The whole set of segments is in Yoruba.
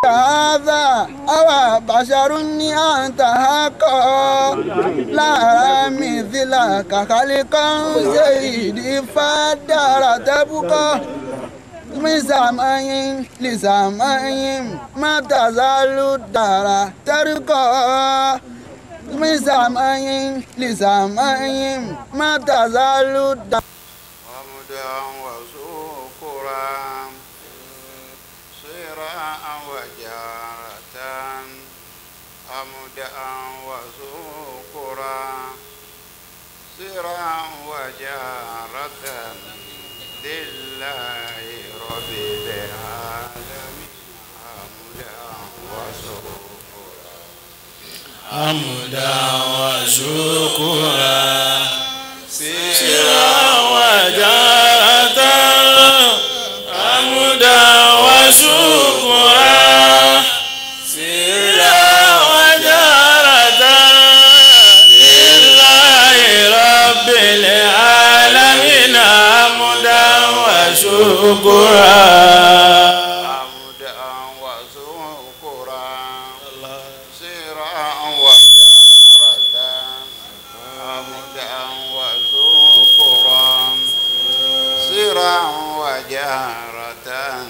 هذا أو بشر أنت حقا لا مثلك خلقا سيدي فدار تبقى من سماء لسماء ما تزال الدار ترقى من سماء لسماء ما تزال الدار حمدا وشكرا سرا وجارة حمدا وشكرا سرا وجارة لله رب العالمين حمدا وشكرا حمدا وشكرا سرا وجارة حمدا وشكرا سرا وجارة لله رب العالمين حمدا وشكرا حمدا وشكرا سرا وجارة حمدا وشكرا سرا وجارة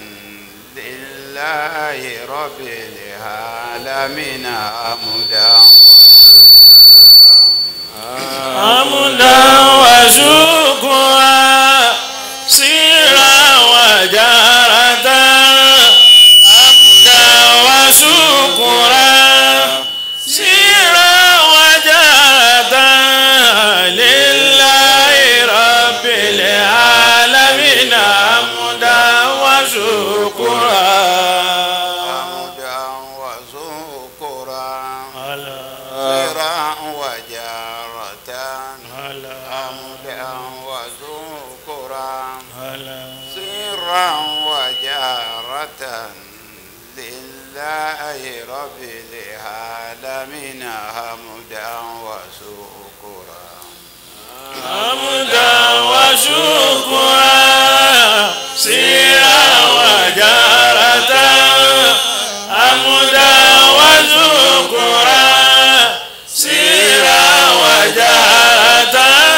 لله رب العالمين حمدا وشكرا حمدا وشكرا سرا وجارة حمدا وشكرا سرا وجارة لله رب العالمين حمدا وشكرا حمدا وشكرا سرا وجارة حمدا وشكرا سرا وجارة لله رب العالمين حمدا وشكرا حمدا وشكرا سيرا وجارة حمدا وشكرا سيرا وجارة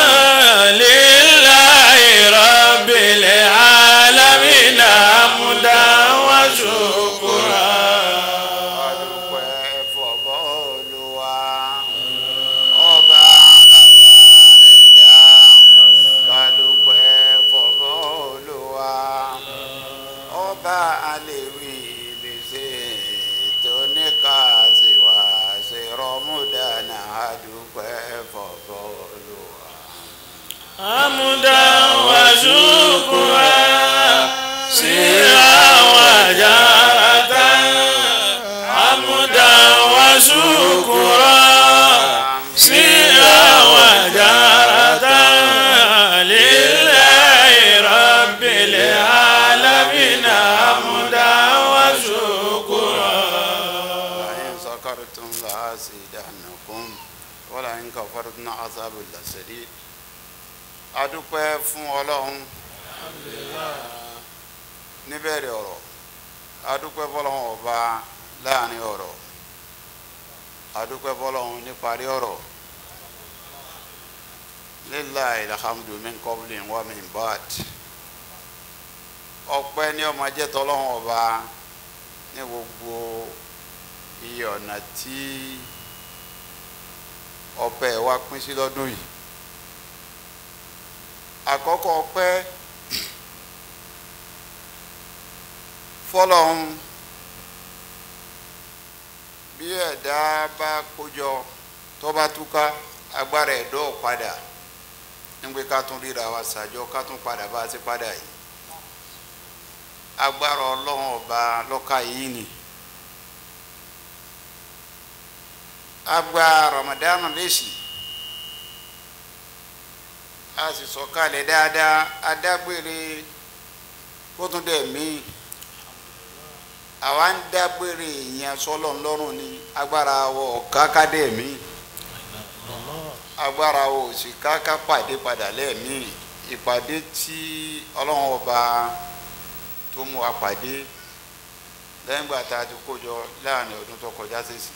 لله رب العالمين حمدا وشكرا adúpẹ́ fọ̀bọ́ olúwa ọba àwa ẹ̀dá adúpẹ́ fọ̀bọ́ olúwa ọba àlèwì lèṣe tó ní ká sì wá sí rọmúdánà adúpẹ́ fọ̀bọ́ olúwa. حمدا وشكرا سيرا وجارة حمدا وشكرا سيرا وجارة لله رب العالمين حمدا وشكرا لئن شكرتم لأزيدنكم ولئن كفرتم عذاب لشديد adúpẹ́ fún ọlọ́run níbẹ̀rẹ̀ ọ̀rọ̀ adúpẹ́ fọlọ́run ọba láàrin ọ̀rọ̀ adúpẹ́ fọlọ́run níparí ọ̀rọ̀ lillahi alhamdu min qablin wa min ba'd ọpẹ́ ní ọmọ jẹ́ tọ́lọ́run ọba ní gbogbo iye ọ̀nà tí ọpẹ́ wa pín sí lọ́dún yìí àkọ́kọ́ ọpẹ́ fọlọ́hún bí ẹ̀dá bá kójọ tó bá túká agbára ẹ̀dọ́ padà nígbè ká tún ríra wa ṣàjọ ká tún padà bá a ti padà yìí agbára ọlọ́run ọba lọ́ka yìí ni agba Ramadan lẹ́sìn a sì sọ̀kalẹ̀ dáadáa adágbére kó tún dẹ̀ mí àwa ń dágbére ìyẹn sọ́lọ̀ ńlọ́rùn ni agbára wọ kákádé mi agbára wọ òsì káká pàdé padà lẹ́ẹ̀mí ìpàdé tí ọlọ́run ọba tó mú wa pàdé lẹ́yìn ìgbà tá a ti kó jọ láàrin ọdún tó kọjá sísì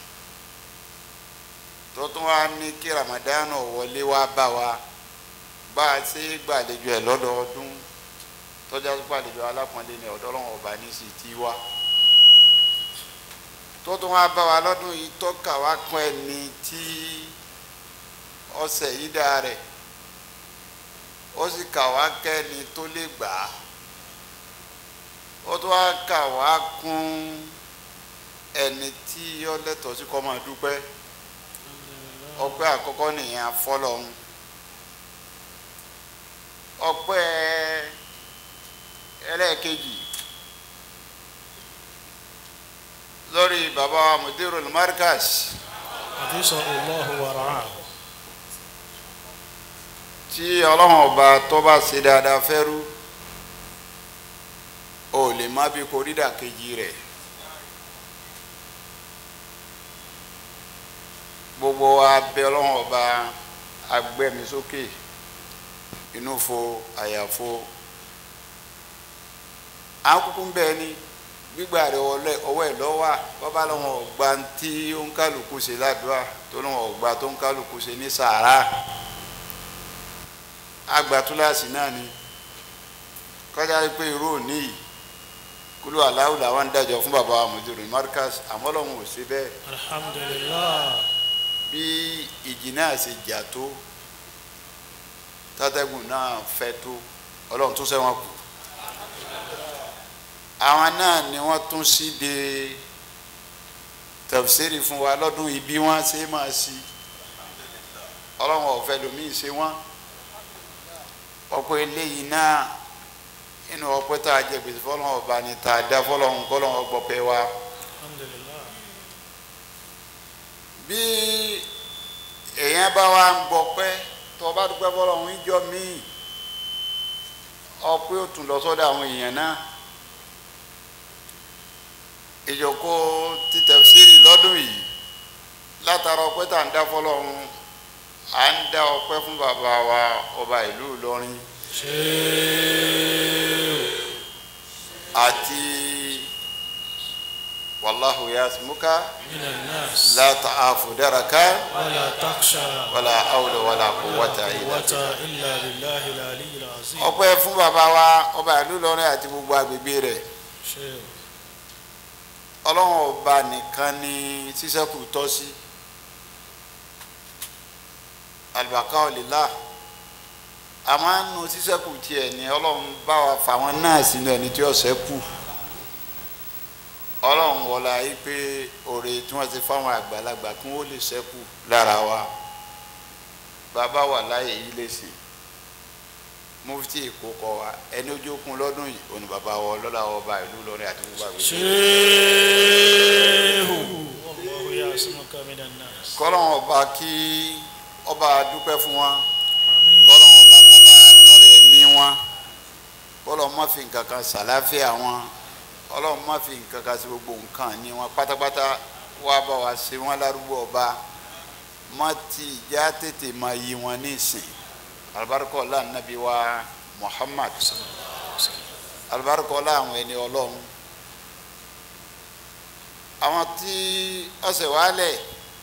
tó tún wá ní kí Ramadan wọlé wá bá wa bá a ṣe gbàlejò ẹ̀ lọ́dọọdún tọ́jà tó gbàlejò alápọ̀nlé ní ọ̀dọ́ ọlọ́run ọba ní sì ti wá tó tún wá bá wa lọ́dún yìí tọ́ka wá pọ́n ẹni tí ọ̀sẹ̀ yìí dá rẹ̀ ó sì kà wá kẹ́ni tó lè gbà á ó tún wá kà wá kún ẹni tí ó lẹ́tọ̀ọ́ sí kó máa dúpẹ́ ọpẹ́ àkọ́kọ́ nìyẹn afọ́lọ́hún ọpẹ́ ẹlẹ́ẹ̀kejì lórí bàbá wa mudirul markaz àdìsọ Allahu wa ra'ah. tí ọlọ́run ọba tó bá ṣe dáadáa fẹ́rú o lè má bí korídà kejì rẹ̀ gbogbo abẹ ọlọ́run ọba agbẹ́mi sókè inú fo àyàfo akuku ń bẹ ni gbígbà rẹ ọwọ́ ẹ̀ lọ́wọ́ bọ́bá lọ́wọ́ ọgbà tí ó ń kálukú ṣe ládùúgbà tó lọ́wọ́ ọgbà tó ń kálukú ṣe ní sàárà agbatulasi náà ni kọjá pé irú òní yìí kúlú aláwù làwọn ń dájọ fún baba amúdúró marcus àmọ́lọ́hún ò sí bẹ́ẹ̀ alhamdulillah bí ìjì náà ṣe jà tó tátẹ́gùn náà fẹ́ tó ọlọ́run tún sẹ́wọ̀n kù àwọn náà ni wọ́n tún sí de tafsiri fún wa lọ́dún yìí bí wọ́n ṣe máa sí ọlọ́run ọ̀fẹ́ lomi ṣe wọ́n ọ̀pọ̀ eléyìí náà inú ọpẹ́ tá a jẹ gbèsè fọlọ́run ọba ni tá a dá fọlọ́run kọ́lọ́run ọgbọ́pẹ́ wa alhamdulillah bí èèyàn bá wa ń gbọ́pẹ́ tó o bá dúpẹ́ fọlọ́run ìjọ míì ọpẹ́ ò tún lọ sọ́dọ̀ àwọn èèyàn náà ìjòkó títẹ̀síìrì lọ́dún yìí látara ọpẹ́ tá à ń dá fọlọ́run à ń dá ọpẹ́ fún bàbá wa ọba ìlú Ìlọrin àti wàláhu yasmuka minan nas la ta'afu daraka wala taksha wala hawla wala quwwata illa billah. quwwata illa billahi al-aliyyil azim ọpẹ́ fún bàbá wa ọba ìlú Ìlọrin àti gbogbo agbègbè rẹ̀ ṣe Ọlọ́run ọba nìkan ni sísẹkù tọ́ sí alibaka ọlẹlá àmọ́ nu sísẹkù tiẹ̀ ni Ọlọ́run bá wa fà wọn náà sínú ẹni tí ó ṣẹ́kù Ọlọ́run wọlá yìí pé òrè tí wọ́n ti fáwọn àgbàlagbà kí wọ́n lè ṣẹ́kù lára wa bàbá wà láyé yìí lè sìn mufti èkó kọ wa ẹni ojú okun lọ́dún yìí òní bàbá wa ọlọ́lá ọba ìlú Ìlọrin àti gbogbo àgbègbè. ṣeéhù Allahu yasmuka minan nas kọ́lọ́n ọba kí ọba dúpẹ́ fún wa àmín kọ́lọ́n ọba kọ́ba lọ́rẹ̀ ẹ̀mí wọn kọ́lọ́n má fi nǹkan kan sàláfíà wọn kọ́lọ́n má fi nǹkan kan sí gbogbo nǹkan ní wọn pátápátá wá bá wa ṣe wọn lárúgbó ọba má ti ìjà tètè máa yí wọn ní ìsìn alibarikọ́lá nàbí wa Muhammad alibarikọ́lá àwọn ẹni ọlọ́run àwọn tí ọ̀sẹ̀ wálẹ̀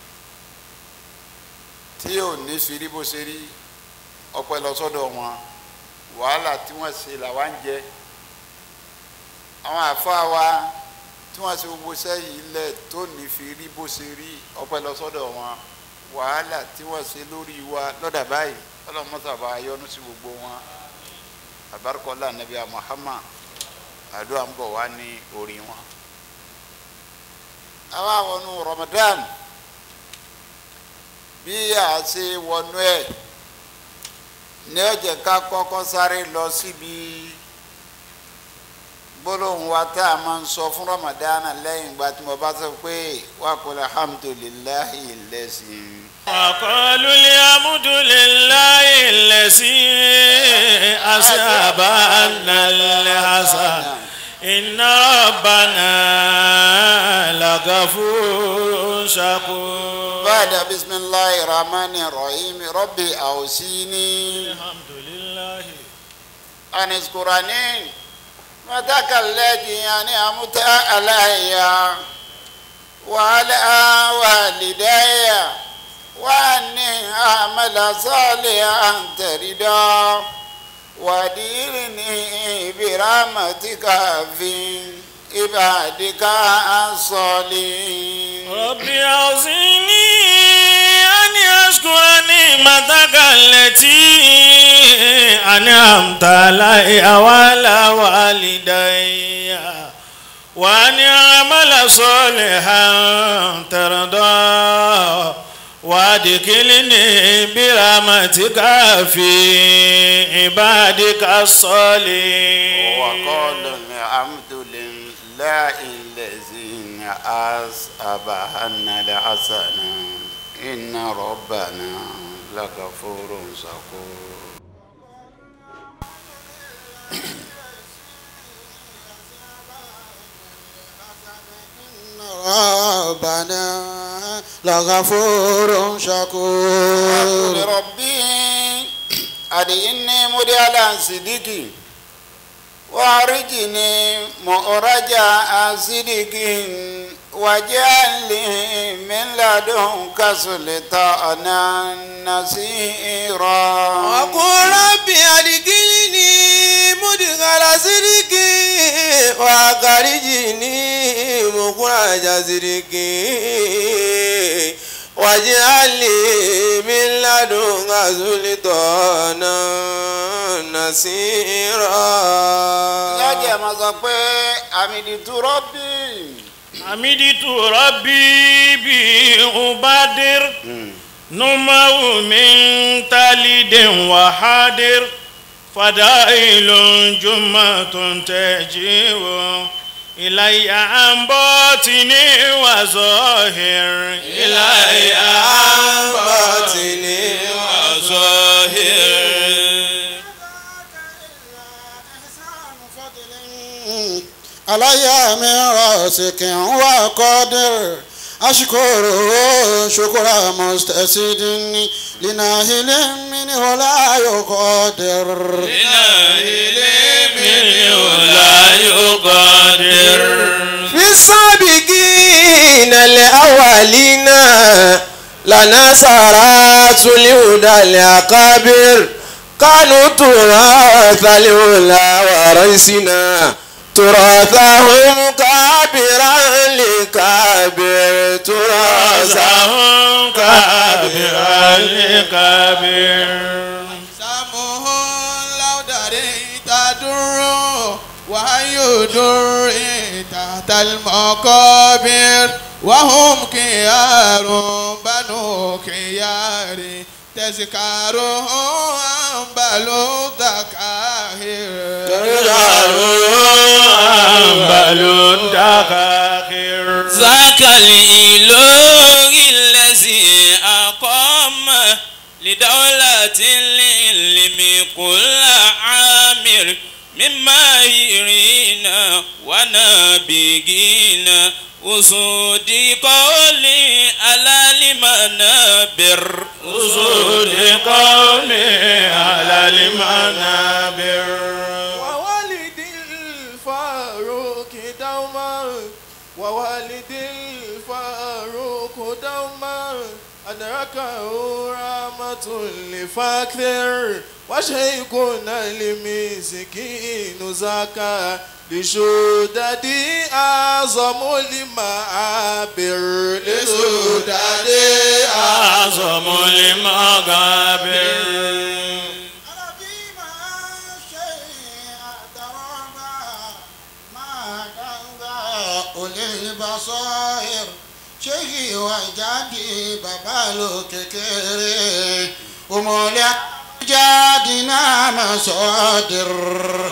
tí ò ní firi bó ṣe rí ọpẹ́ lọ sọ́dọ̀ wọn wàhálà tí wọ́n ṣe làwa ń jẹ àwọn àfáà wa tí wọ́n ṣe gbogbo sẹ́yìn ilẹ̀ tó ní firi bó ṣe rí ọpẹ́ lọ sọ́dọ̀ wọn wàhálà tí wọ́n ṣe lórí wa lọ́dà báyìí ọlọ́mọ́sàbà yọ́nú sí gbogbo wọn àbárikọ́lá nàbíyà Muhammad àdúrà ń bọ̀ wá ní orí wọn. àwa wọnú Ramadan bí a ṣe wọnú ẹ̀ ní ọjọ́ ká kọ́kọ́ sáré lọ síbi gbólóhùn wa tá a máa ń sọ fún Ramadan lẹ́yìn ìgbà tí mo bá sọ pé wa qul alhamdulillahi lẹ́sìn. وقالوا الحمد لله الذي أصاب عنا الحسن إن ربنا لغفور شكور بعد بسم الله الرحمن الرحيم ربي أوصيني الحمد لله أن اذكرني نعمتك التي أنعمت علي وعلى والدي وأني أعمل صالحا ترضى وأدخلني برحمتك في عبادك الصالحين ربي أوزعني أن أشكر نعمتك التي أنعمت علي وعلى والدي وأن أعمل صالحا ترضى وادخلني برحمتك في عبادك الصالحين وقال الحمد لله الذي أصاب عنا الحسنة إن ربنا لغفور شكور ربنا لغفور شكور قل ربي أدعني مديالا صديقي وأرجني مؤرجا صديق واجعل لي من لدنك سلطانا نصيرا وقل رب أدخلني مدخل صدق وأخرجني مخرج صدق واجعل لي من لدنك سلطانا نصيرا lọ́jọ́ máa sọ pé àmì ìdìtúrọ́bì حمدت ربي بأبادر نمو من تلد وحادر فدائل جمة تجيب إلي عن باطن وظاهر إلي عن باطن وظاهر علي من راسك وقدر أشكره شكر مستسد لناهل منه لا يقدر إلهي منه لا يقدر في السابقين الأولين لنا سارات الهدى الأكابر كانوا تراث الأولى ورثنا تراثهم كابرا لكابر تراثهم رزقهم كابرا لكابر سامه لو دريت در ويدر تحت المقابر وهم كيار بنو كيار تذكارهم بلو ذكاهر بل الدخاخر ذاك الإله الذي أقام لدولة العلم كل عامر من ماهرين ونابغين أسود قولي على المنابر أسود قومي على المنابر ووالد الفاروق دوما ووالد الفاروق دوما أدركه رحمة لفاكر وشيخنا المسكين زكا لشدد أعظم المعابر لشدد أعظم المغابر البصائر شيخي وجدي بابالو ككيري ومولا جادنا مصادر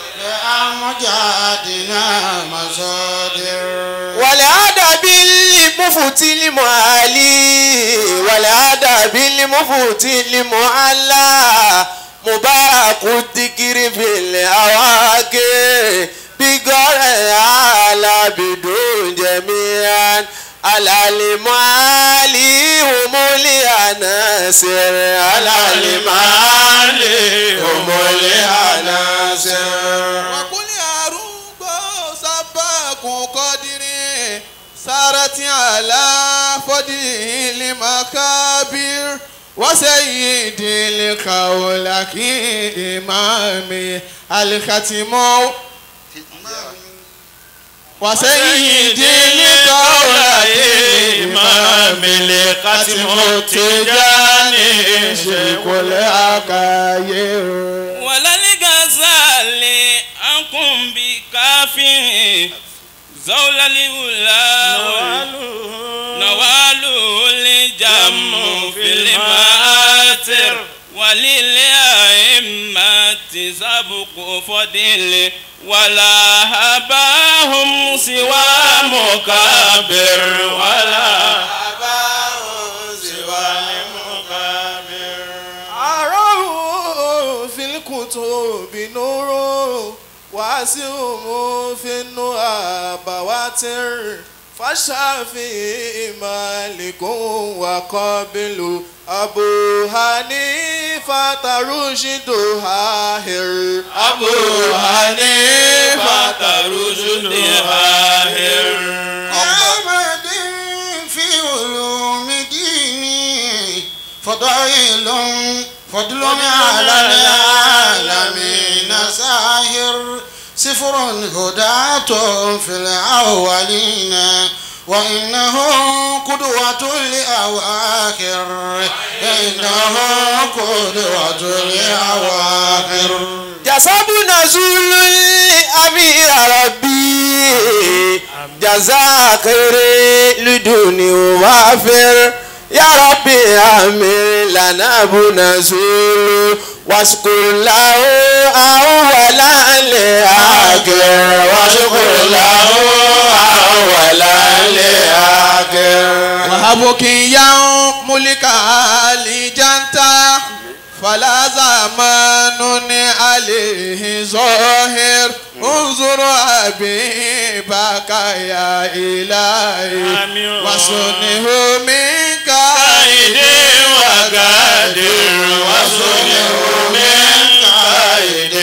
لأمجادنا مصادر والأدب المفتي المعالي والأدب المفتي المعلى مبارك الذكر في الأواكر بقرى على بدون جميعا على المعالي هم العناصر على المعالي هم العناصر وقل يا روح سارت على فضله المكابر وسيد القولك إمام الختم وسيد القولك إمام الختم التجاني شيخ الحكاير ولا الغزال أنكم بكافر زول الأولى نوال الجم في المآثر وللأئمة سبق فضل ولا هباهم سوى مكابر ولا أراه في الكتب نور واسعه في النهى بواتر فالشافعي مالك وقابل أبو حنيفة رشد هاهر أبو حنيفة رشد هاهر محمد في علوم ديني فضائل فضل على العالمين ساهر سفر هداة في الأولين وإنه قدوة لأواخر إنه قدوة لأواخر جسد نزول أمير ربي جزاك خير لدني وافر يا ربي أمير لنا أبو نزول واشكر له أولا لآخر واشكر له أولا لآخر وهبك يوم ملك آل جنتا فلا زمان عليه ظاهر انظر حبيبك يا إلهي آمين. وصنه منك قائد وقادر وصنع من قائد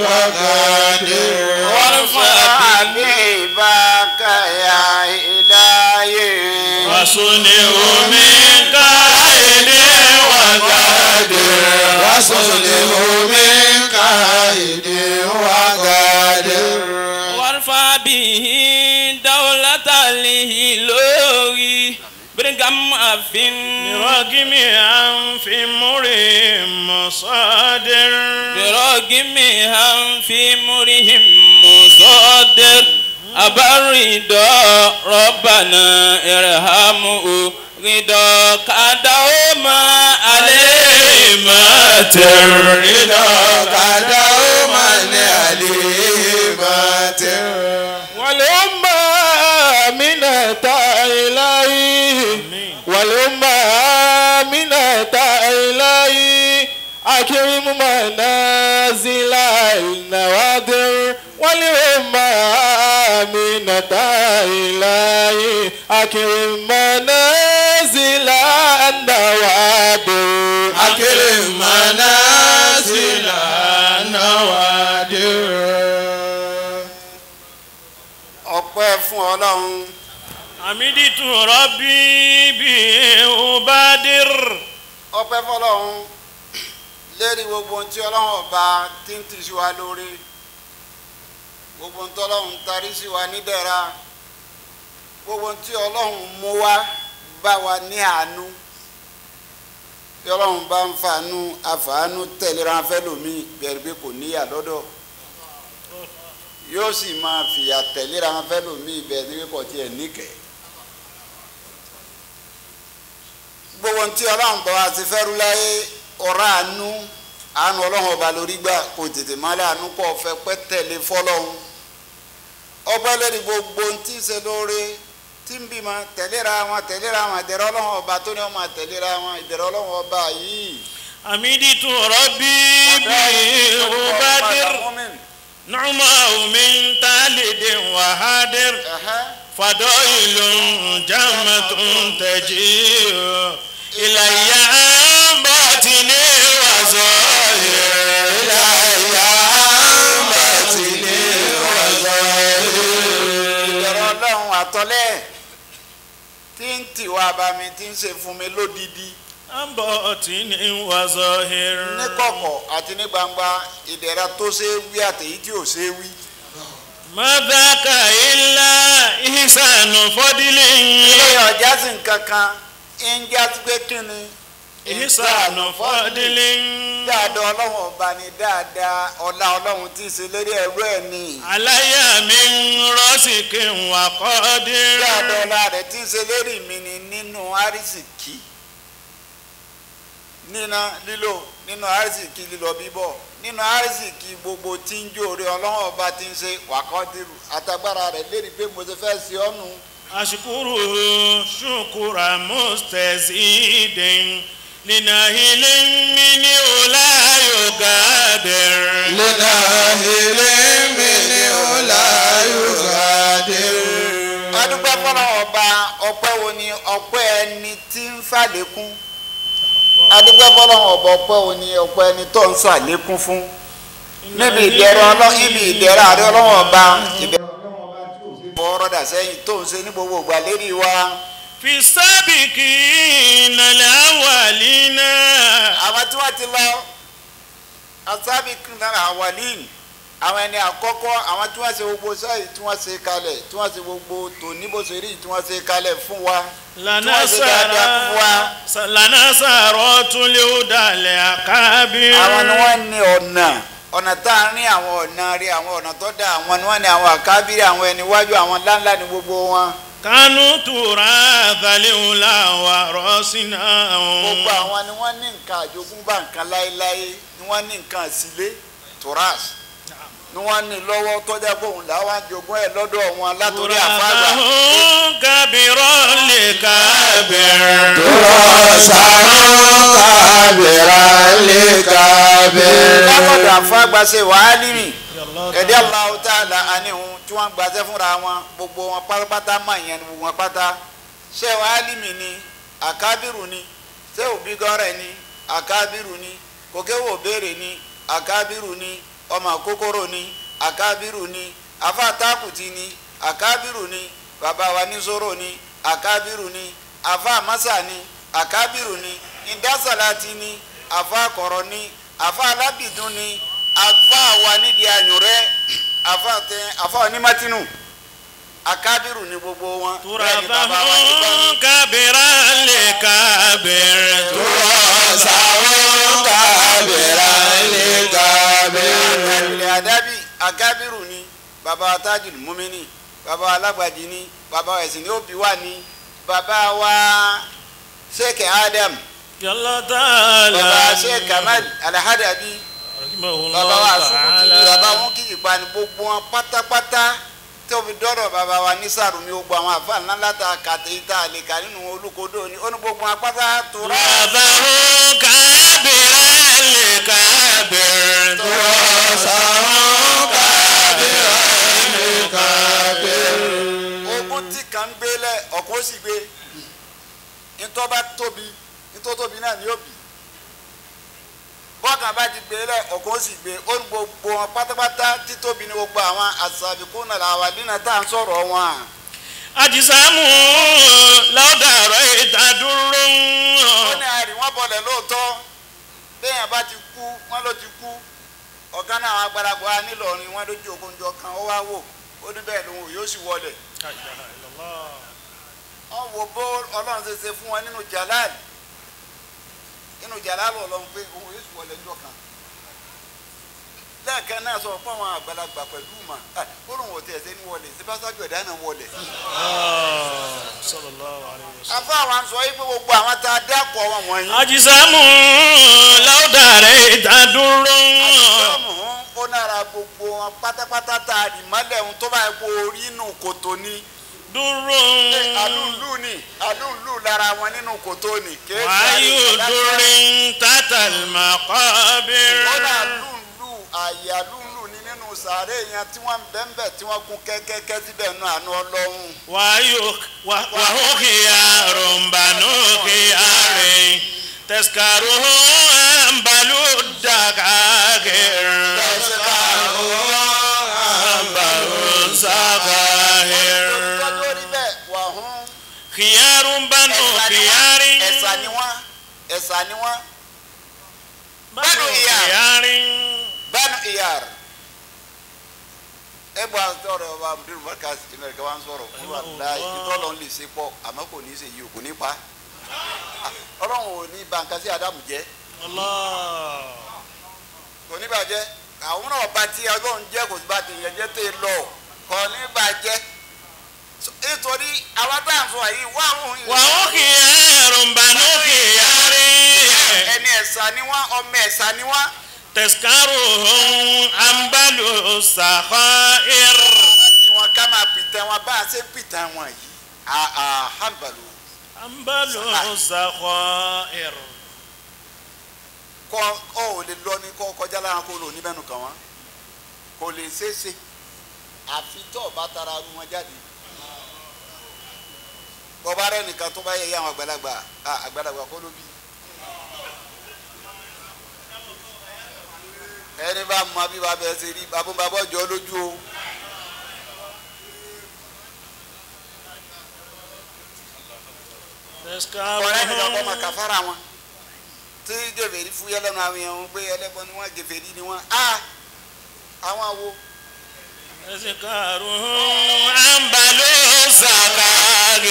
وقادر وارفع حبيبك يا إلهي وصنع من قائد وقادر وصله من قائد وقادر وارفع به دولة الهلوي برغم أفن برغم أنف مريم مصادر برغم أنف مرهم مصدر أبرد ربنا ارحمه رضاك دوما عليه ما ترد دوما عليه باتر والأمة من إلهي والأمة من إلهي أكرم منازل النوادر والأمة من إلهي أكرم منازل النوادر أكرم منازل النوادر ọpẹ́ fún ọlọ́run حمدت ربي بأبادر ọpẹ́ fọlọ́run lérí gbogbo ohun tí ọlọ́run ọba tí ń tì sí wa lórí gbogbo ohun tí ọlọ́run tarí sí wa nídẹ̀ra gbogbo ohun tí ọlọ́run mú wá bá wa ní àánú bí ọlọ́run bá ń fàánú àfàánú tẹ̀léra fẹ́ lómi bẹ̀rẹ̀ pé kò níyà lọ́dọ̀ yóò sì máa fìyà tẹ̀léra fẹ́ lómi bẹ̀rẹ̀ pé kò tiẹ̀ níkẹ́ gbogbo ohun tí ọlọ́run bá wa ti fẹ́rú láyé ọ̀rá àánú àánú ọlọ́run ọba lórí gbà kò tètè má láàánú kọ́ ọ̀fẹ́ pẹ́ tẹ̀lé fọlọ́run ọpẹ́ lórí gbogbo ohun tí ń ṣe lóore tí ń bímọ tẹ̀léra wọn tẹ̀léra wọn ìdẹ̀rẹ̀ ọlọ́run ọba tó ní ọmọ tẹ̀léra wọn ìdẹ̀rẹ̀ ọlọ́run ọba yìí. حمدت ربي بأبادر نعمه من تالد وهادر فضائل جمة تجيء إلي عن باطن وظاهر إلي عن باطن وظاهر ìdẹ̀rẹ̀ ọlọ́run àtọ́lẹ̀ tí ń tìwá bá mi tí ń ṣe fún mi lódìdí عن باطن وظاهر ní kọ̀kọ̀ àti ní gbangba ìdẹ̀ra tó ṣe é wí àtèyí tí ò ṣe é wí. ما ذاك إلا إحسان فضل ilé ọjà sì ń kankan ń já sí pé kí ni. إحسان فضل dáadáa ọlọ́run ọba ni dáadáa ọlá ọlọ́run tí ń ṣe lérí ẹrú ẹ̀ ni. علي من راسك وقادر dáadáa ọlá rẹ̀ tí ń ṣe lérí mi ni nínú àrísìkí níná lílò nínú àrísìkí lílọ bíbọ̀ nínú àrísìkí gbogbo tí ń jóore ọlọ́run ọba tí ń ṣe wàkọ́dìrú àtagbára rẹ̀ lérí pé mo ti fẹ́ ṣe ọ́nù. أشكره شكر مستزيد لناهل منه لا يقادر لناهل منه لا يغادر adúpẹ́ fọlọ́ ọba ọpẹ́ wo ni ọpẹ́ ẹni tí ń fàlékún adúpẹ́ fọlọ́ ọba ọpẹ́ wo ni ọpẹ́ ẹni tó ń sàlékún fún níbi ìdẹ̀rọ ọlọ́run níbi ìdẹ̀rọ àrẹ ọlọ́run ọba ìdẹ̀rọ ọlọ́run ọba tí ò sí bọ́ ọ́rọ́dà sẹ́yìn tó ń ṣe ní gbogbo ìgbà lérí wa في السابقين الأولين àwọn tí wọ́n ti lọ asábì kìnnìkan àwàlíìn àwọn ẹni àkọ́kọ́ àwọn tí wọ́n ṣe gbogbo sẹ́yìn tí wọ́n ṣe kalẹ̀ tí wọ́n ṣe gbogbo tòní bó ṣe rí tí wọ́n ṣe kalẹ̀ fún wa لنصر لنصرات الهدى الأكابر àwọn ni wọ́n ní ọ̀nà ọ̀nà tá a rí àwọn ọ̀nà rí àwọn ọ̀nà tó dá àwọn ni wọ́n ní àwọn àkábírí àwọn ẹni wájú àwọn ńláńlá ní gbogbo wọn كانوا تراث الأولى ورثناهم gbogbo àwọn ni wọ́n ní nǹkan àjogúnbá nǹkan láéláé ni wọ́n ní nǹkan sílé toras ni wọ́n ní lọ́wọ́ tọ́jà bóun làwọn àjogún ẹ̀ lọ́dọ̀ wọn látòrí àfáàgbà تراثهم كبيرا لكابر ترى كابرا لكابر látọ̀dọ̀ àfáàgbà ṣe wàhálì mi ẹ̀dí Allahu Ta'ala àníhun tí wọ́n gbàṣẹ́ fúnra wọn gbogbo wọn pátápátá mọ̀ ìyẹn ni gbogbo wọn pátá ṣé wàhálì mi ni àkábìrù ni ṣé òbí gọ́rẹ̀ ni àkábìrù ni kòkéwò béèrè ni àkábìrù ni ọmọ kókóró ni àkábìrù ni afáàtàkùtì ni àkábìrù ni bàbá wa ní zoro ni àkábìrù ni afáàmásà ni àkábìrù ni ìdásàlátì ni afáàkọ̀rọ̀ ni afáàlábìdún ni afáàwa nídìí àyùrẹ́ afáàtẹ afáànímátínù àkábìrù ni gbogbo wọn bẹ́ẹ̀ ni bàbá wa ní gbọ́n تراثهم كبيرا لكابر ترى كابرا لكابر ilẹ̀ àdábì akábírù ni baba tajul mumini baba alágbàdì ni baba ẹ̀sìn ní òbí wa ni baba wa sheikh adam يلا تعالى baba sheikh kamal alahadabi رحمه baba wa الله asukuti ni baba تعالى wọn kì í pa ni gbogbo wọn pátápátá tóbi dọ́rọ̀ baba wa ní sàrùmí gbogbo àwọn àfa ńlá láta kàtẹ́ ìta àlèkà nínú olùkọ́dọ̀ ni ó ní gbogbo wọn pátá tó rà. تراثهم كبيرا لكابر ogun tí kan ń gbélé ọ̀kan ó sì gbé ntọ́ bá tóbi ntọ́ tóbi náà ni yóò bì bọ́ọ̀kan bá ti gbélé ọ̀kan ó sì gbé ó ní gbogbo wọn pátápátá títóbi ní gbogbo àwọn àṣàbíkú náà làwọn àdínà tá à ń sọ̀rọ̀ wọn. ajisamu lọ́dàrọ̀ ìdádúró ó ní àrí wọn bọ̀lẹ̀ lóòótọ́ béèyàn bá ti kú wọn ló ti kú ọ̀gá náà àwọn agbáragbá nílọrin wọn lójú ogunjọ kan ó wá wò ó ní bẹ́ẹ̀ lòun yóò sì wọlé wọn wo bó ọlọ́run ṣe ṣe fún wọn nínú jalal nínú jalal ọlọ́run pé òun yóò sì wọlé ńjọ́ kan lẹ́ẹ̀kan náà sọ fún àwọn àgbàlagbà pẹ̀lú mà á ó lóun ò tiẹ̀ ṣe ní wọlé ṣe bá sájú ẹ̀dá náà wọlé. afọ àwọn sọ yìí pé gbogbo àwọn tá a dákọ̀ wọn wọ̀nyí. ajisamu lọ́dàrọ̀ ìdádúró àtìsọ́mù ó nára gbogbo wọn pátápátá tá a rì mọ́lẹ̀ ohun tó bá yẹ kó orí inú kòtò ni. dúró àlùlù ni àlùlù lára wọn nínú kòtò ni. kéèké wáyé àríwá láti dúrín tátàlmákọ́bìrì. kódà lùlù àyà lùlù ni nínú sàárè yẹn tí wọ́n ń bẹ́ńbẹ́ tí wọ́n kún kẹ́kẹ́kẹ́ síbẹ̀ nù àánú ọlọ́run. وهوكيا رمبانوكيا ري تسكره أنبلو الدقاقر أنبلو الزقاهر tọ́jú orí bẹ́ẹ̀ wà hún khiyarun banu ẹ̀sà ni wọ́n khiyarin ẹ̀sà ni wọ́n ẹ̀sà ni wọ́n banu Banu khiyar. khiyarin banu iyar ẹ bọ àwọn tọrọ ọba amúdúró mọkàsí tí náà kí wọn sọ̀rọ̀ fún wa láì ìtọ́lọ́ ń lè ṣe pọ̀ àmọ́ kò ní í ṣe yìí kò ní pa ọlọ́run ò ní bàǹkà sí adamu jẹ́ Allah kò ní bàjẹ́ àwọn náà bá tí ọlọ́run jẹ́ kò sí bá ti yẹn jẹ́ tẹ́ lọ kò ní bàjẹ́ So, nítorí àwọn tá à ń sọ yìí wà wọ́n wa hum khiyarun banu khiyarin ẹni ẹ̀sà ni wọ́n ọmọ ẹ̀sà ni wọ́n. taskaruhum ambalu sakhair kí wọn ká máa pìtàn wọn bá a ṣe pìtàn wọn yìí àhàbàlù ambalu sakhair kọ ọ ò lè lọ ní kọ kọjá lára kó lò níbẹ̀nù kàn wọ́n kò lè ṣeé ṣe àfi tó o bá tara nu wọn jáde bọ́bá rẹ nìkan tó bá yẹ yẹ àwọn àgbàlagbà à, àgbàlagbà kó ló bí ẹni bá mọ bí bàbá ẹ ṣe rí bàbá bàbá ọjọ́ lójú o. ọ̀rẹ́ mi lọ́kọ́ ma taskaruhum kàfàrà wọn tí gèfèrí fúyẹ́ lẹ́nu àwọn èèyàn pé ẹlẹ́bọn ni wọ́n gèfèrí ni wọ́n á àwọn àwo taskaruhum ambalu sakhair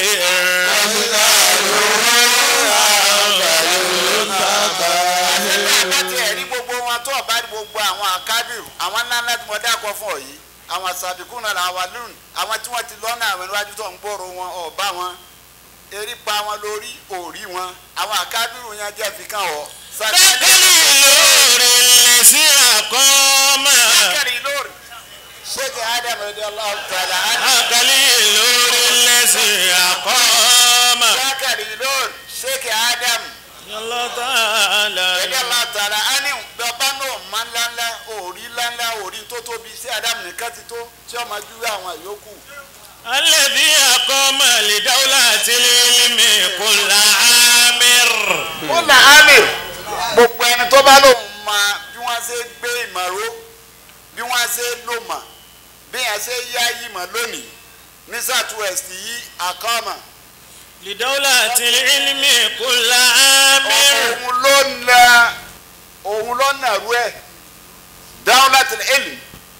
àti ẹ̀rí gbogbo wọn tó ọ̀bá gbogbo àwọn àkábìrù àwọn ńláńlá tí mo dákọ̀ fún ọ yìí àwọn sàbíkún náà làwọn lónìí àwọn tí wọ́n ti lọ́nà àwọn iwájú tó ń gbòòrò wọn ọ̀bá wọn erí pa wọn lórí òrí wọn àwọn àkábìrù yẹn jẹ́ fi kàn ọ́. dákàlì lórí lẹ́sí àkọ́mà sákàrí lórí ṣéèkì ádámù ẹ̀dẹ́ ọlọ́run tààlà dákàlì lórí lẹ́sí àkọ́mà sákàrí lórí ṣéèkì ádámù. yàlla tààlà ẹ̀dá máa tààrà á ní bàbá náà máa ńláńlá òrí ńláńlá òrí tó tóbi sí ádámù nìkan ti tó tí ó máa júwe àwọn yòókù. alẹ́bí àkọ́mà lè dáwọ́lá tìlímì kò láàmìr. ó là ámìr gbogbo ẹni tó bá lòun máa bí wọ́n ṣe gbé ìmọ̀ró bí wọ́n ṣe lò mọ̀ bí wọ́n ṣe yá ìmọ̀ lónìí ní southwest yìí àkọ́mà. lè dáwọ́lá tìlímì kò láàmìr. òun ló na òun ló nà rú ẹ̀ dáhùn láti ẹ̀lì.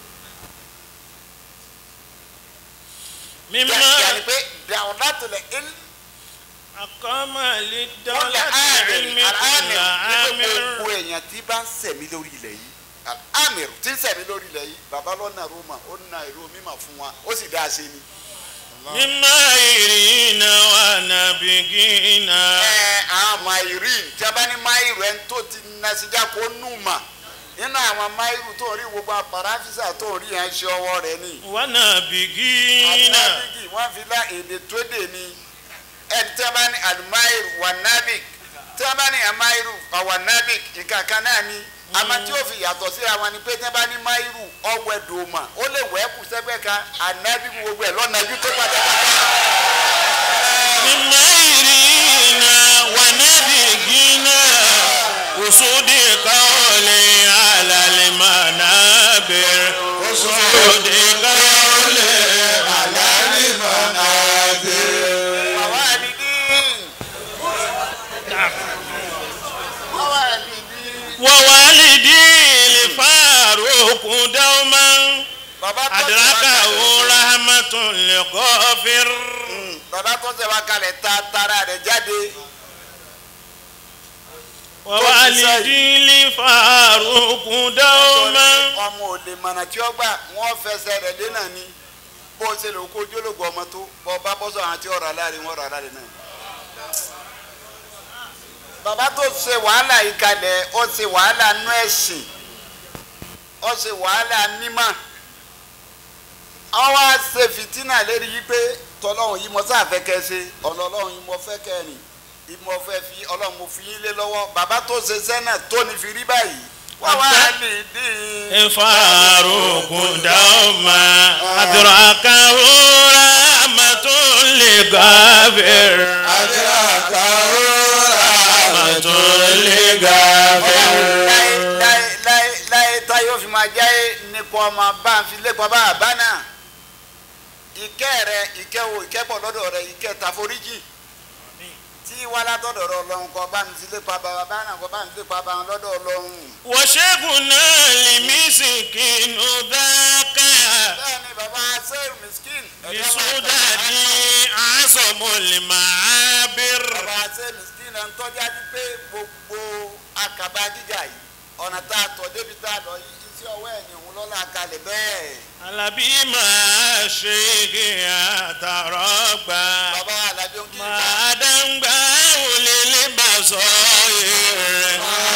mímọ́ yàrá pé dáhùn láti ẹ̀lì. àkọ́mà lè wọ́n dáwọ́lá lè ámìr tìlímì kò àmìr láàmìr. gbogbo èèyàn tí bá ń sẹ̀mí lórí ilẹ̀ yìí àmìr tí ń sẹ̀mí lórí ilẹ̀ yìí bàbá lọ́nà roma ó na èrò mímọ̀ fún wa ó sì dá a ṣe ni. mímọ́ ìrìnà wà nàbìgínà. ẹ àwọn mairin tí a bá ní mairu ẹni tó ti nasijá kó nù mà nínú àwọn mairu tó rí gbogbo àpàràfísà tó rí yẹn ṣe ọwọ́ rẹ̀ ni. wà nàbìgínà. ànábìgì wọ́n fi lá èdè tó dè ní ẹni tí a bá ní alimairu wà nábìg tí a bá ní amairu wà nábìg nǹkan kan náà ni àmọ́ tí ó fi yàtọ̀ sí àwọn ni pé tí a bá ní mairu ọwẹ́ dòmà ó lè wẹ́ kù sẹ́gbẹ́ kan anábìgì gbogbo ẹ̀ lọ́nà ibi tó pátápátá. mímọ́ ìrìnà wà nàbìgínà. usudi kawle alali manabir. usudi kawle alali manabir. Mawalidin. Mawalidin. ووالدي لفاروق دوما Bàbá tó ṣe wá أدركه kalẹ̀- رحمة لغافر Bàbá tó ṣe wá kalẹ̀ ta tara rẹ̀ jáde. ووالدي لفاروق دوما Ọmọ ò lè mọ̀nà tí ó gbà wọ́n fẹsẹ̀ rẹ̀ lé náà ni. Bó o ṣe lè kó jólógbò ọmọ tó bọ́ bá bọ́ sọ àwọn tí ọ̀rọ̀ aláàrin wọ́n ọ̀rọ̀ aláàrin náà. Bàbá tó ṣe wàhálà yìí kalẹ̀ ó ṣe wàhálà nú ẹ̀sìn. Ó ṣe wàhálà mímọ́. Àwọn wá ṣe fìtínà lérí yìí pé tọ́lọ́hún yìí mo sáà fẹ́ kẹ́ ṣe ọ̀nà ọlọ́run yìí mo fẹ́ kẹ́ rìn ìmọ̀ fẹ́ fi ọlọ́run mo fi yín lé lọ́wọ́ bàbá tó ṣe sẹ́nà tó ní fi rí báyìí wá wá lè dín. فاروق دوما أدركه رحمة لغافر رحمة لغافر láyé láyé láyé tá yóò fi máa jáyé nípa ọmọ bá ń fi lépa bá àbá náà ìkẹ́ rẹ ìkẹ́ wo ìkẹ́ pọ̀ lọ́dọ̀ rẹ ìkẹ́ tàforíjì tí wà látọ̀dọ̀ rẹ ọlọ́run kọ́ bá ní sílé pa bàbá bá náà kọ́ bá ní sílé pa bàbá lọ́dọ̀ ọlọ́run. وشيخنا لمسكين ذاك bẹ́ẹ̀ ni bàbá sẹ́yìn miskin. لسودة أعظم المعابر bàbá sẹ́yìn miskin náà ń tọ́jú àti pé gbogbo àkàbà gíga yìí ọ̀nà tá a tọ̀ débi tá a lọ yìí iṣẹ́ ọwọ́ ẹ̀ ni òun lọ́la kalẹ̀ bẹ́ẹ̀. alábí máa ṣe àtàrọ́gbà bàbá alábí ń kí n bá. máa dáńgbà wọlé lè bá sọ rẹ̀.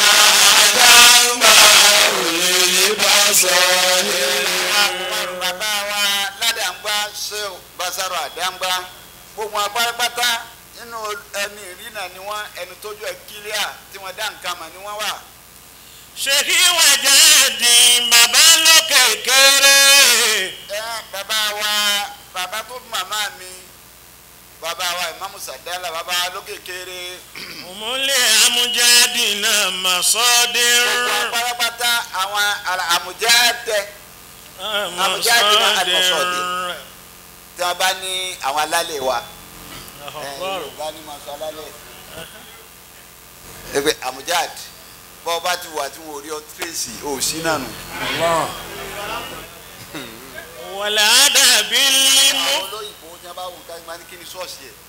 bàbá wa ládàǹgbà ṣéw basaro àdàǹgbà gbogbo apárápátá nínú ẹni ìrìnà ni wọn ẹni tójú ẹ kílíà tí wọn dá nǹkan mọ̀ ni wọn wà. ṣèkí wàjà di bàbá lókè kéré. ẹ bàbá wa bàbá tó bí màmá mi bàbá wa ìmáàmù sàdálà bàbá wa lókè kéré òmùlẹ̀ amújáde náà mà sọ́dẹ̀. gbogbo apárápátá àwọn àlà- àmùjáde Àmújáde náà àlùmọ̀sọ́dẹ̀. tí wọn bá ní àwọn alálẹ̀ wa. ẹ yorùbá ní ma sọ alálẹ̀ ẹ pé amujad bọ́ bá ti wà tí wọn ò rí ọ tírèsì ò sí náà nù. wàlá dàbí límú. àwọn olóyìnbó ní a bá wù ká máa ní kí ni ṣọ́ọ̀ṣì ẹ̀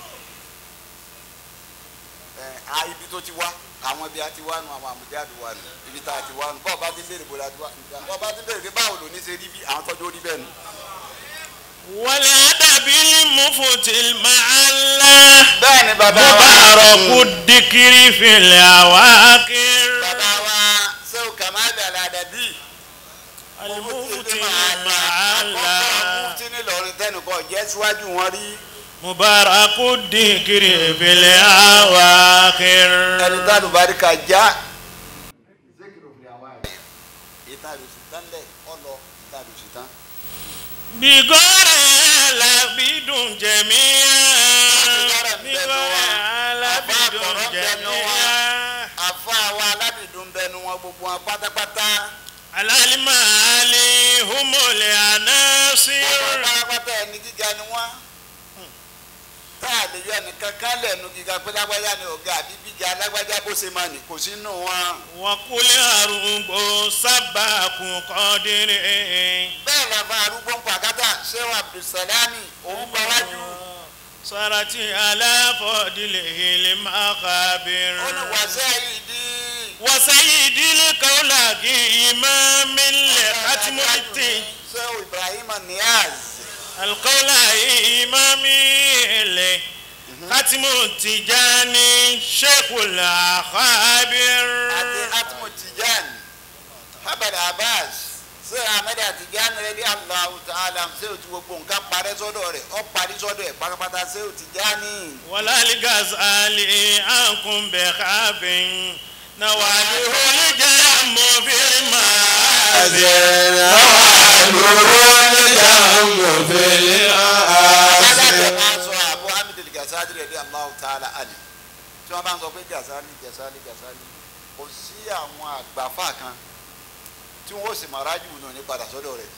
ẹ̀ á ibi tó ti wá àwọn ibi a ti wá nù àwọn amujad wà nù ibi tá a ti wá nù bọ́ọ̀ bá ti béèrè bó la ti wá bọ́ọ̀ bá ti béèrè pé báwo ló ní ṣe rí bí àwọn tọ́jú orí bẹ́ẹ̀ nù. wàlá dàbí límú fòtìl màálà. bẹ́ẹ̀ ni bàbá wa mubaraku dikiri fìlẹ̀ àwákìr. bàbá wa sẹ́wọ̀n kàmáàbì aládàbí. alimufuti màálà. mufti ní Ìlọrin tẹnukọ jẹ́ síwájú wọn rí. mubaraku dikiri fìlẹ̀ àwákìr. ẹni tá a lù barika já. ìta lù sí tán lẹ̀ ọlọ ìta lù sí tán. bigore labidun jẹmiya. bigore labidun jẹmiya. àfa wa aládùndún bẹnu wọn gbogbo wọn pátápátá. alalimali humule anasir. wọn pátápátá ẹni gíga ni wọn. tá a lè yọ ẹnìkan kan lẹ́nu gíga pé lágbájá ni ọ̀gá àbí gíga lágbájá bó ṣe máa nì kò sínú wọn. wakuli arugbo sabaku kọdiri. bẹ́ẹ̀ làbá arúgbó ń pàkátà ṣéwà abdulsalami òun bá wájú. sarati alafọdile hili makabir. ó ní wàṣẹ́ yìí dí. wasayidili kaulaki imamile katimuliti. ṣéwà ibrahim niaz. alkaula imamile katimutijani shekul akhabir. àti atmo tijan habad abbas ṣé ahmed atijan rẹ̀dí allahu ta'ala ṣé o ti gbogbo nǹkan parẹ́ sọ́dọ̀ rẹ̀ ọ́ parí sọ́dọ̀ ẹ̀ pátápátá ṣé o ti já ní. walali gazali ankun bẹ kabin nawali holi jamu firma. alága máa sọ àbú hamid gasali rẹ̀dí allahu ta'ala ali tí wọ́n bá ń sọ pé gasali gasali gasali kò sí àwọn àgbàfà kan tí wọ́n sì máa rájú nù ní padà sọ́dọ̀ rẹ̀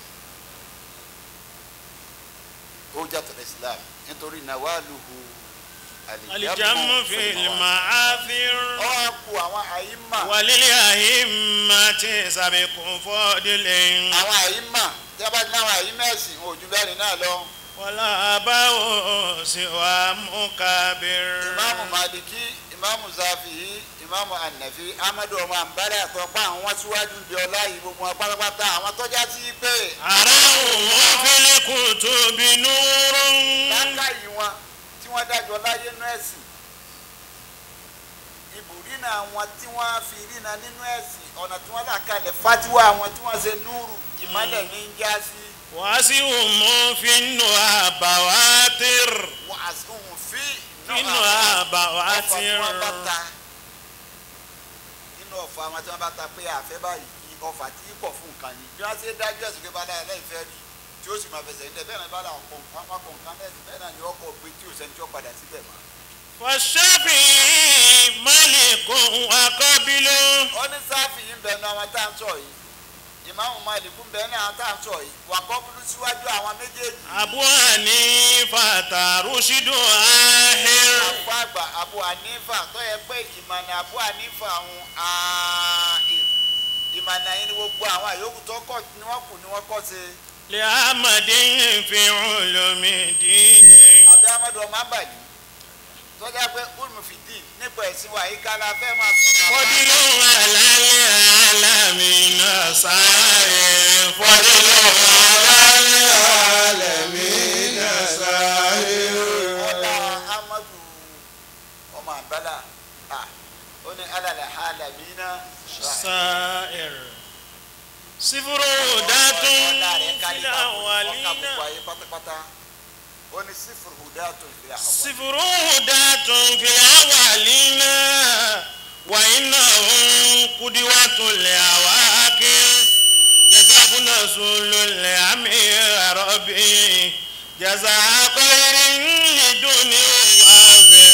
ó jàtọ̀ islam nítorí nàwálùhù alijamu filma afir. ọ kú àwọn àyímà walili ahimma ti sabikun fọdilin. àwọn àyímà tí a bá ní àwọn àyímà ẹ̀sìn ojú bẹ́ẹ̀ náà lọ wala abawo siwa mukabir. ìmáàmù màdìkí ìmáàmù zafihi ìmáàmù ànàfi amadu ọmọ àǹbálẹ̀ àtọ́pá àwọn wá síwájú bí ọlá yìí gbogbo wọn pátápátá àwọn tọ́já sí pé arahu fili kutubi nurun. lákàyè wọn tí wọ́n dájọ́ láyé nú ẹ̀sìn ìbùrínà wọn tí wọ́n fi rínà nínú ẹ̀sìn ọ̀nà tí wọ́n là kalẹ̀ fatiwa àwọn tí wọ́n ṣe núrù ìmọ̀lẹ̀ ní ń já sí wasiumu finu abawatir. wàásùn fi finu ọ̀fà abawatir. tí wọ́n bá ta nínú ọ̀fà àwọn tí wọ́n bá ta pé àfẹ́ báyìí kí ọ̀fà tí kò fún nǹkan ni bí wọ́n ṣe dájú ẹ̀sùn pé bá dáa lẹ́yìn fẹ́ rí tí ó sì máa fẹsẹ̀ nílẹ̀ bẹ́ẹ̀ náà bá dáa kọ̀ nǹkan wọn kọ̀ nǹkan mẹ́sìn bẹ́ẹ̀ náà ni ọkọ̀ gbé tí ò sẹ́ni tí ó padà síbẹ̀ mọ́. fọṣẹ́fì malikun akọ́bílú. ó ní sáfì yìí ń bẹnu àwọn tá à ń sọ yìí ìmáàmù Málíkù bẹ́ẹ̀ ní àwọn tá à ń sọ yìí wà kọ́bùlù síwájú àwọn méjèèjì. abu hanifa tarushidu ahir àpò àgbà Abu Hanifa tó yẹ pé ìmọ̀nà Abu Hanifa ọ̀hún ààyè ìmọ̀nà yìí ni gbogbo àwọn àyókù tó kọ̀ ni wọ́n kù ni wọ́n kọ́ sí. li amadin fi ulumi dini àbí amadu ọmọ abàlí tó jẹ́ pé ulmufidi nípa ẹ̀sìn wa yìí ká la fẹ́ máa sọ̀rọ̀. fọdílù alali alamina sáré fọdílù alali alamina sahiru. ọ̀la amadu ọmọ àbálà ah, ó ní alàlẹ́ alamina sáré sifuru datun ọ̀la rẹ̀ kárí fila ọ̀ka gbogbo walina ayé pátápátá ó ní sífùrù hudatun fil awwal. sifuru datun fila walina wa innahum kudiwatul awakir jasabuna sulul amir rabbi jaza khairin liduni wafir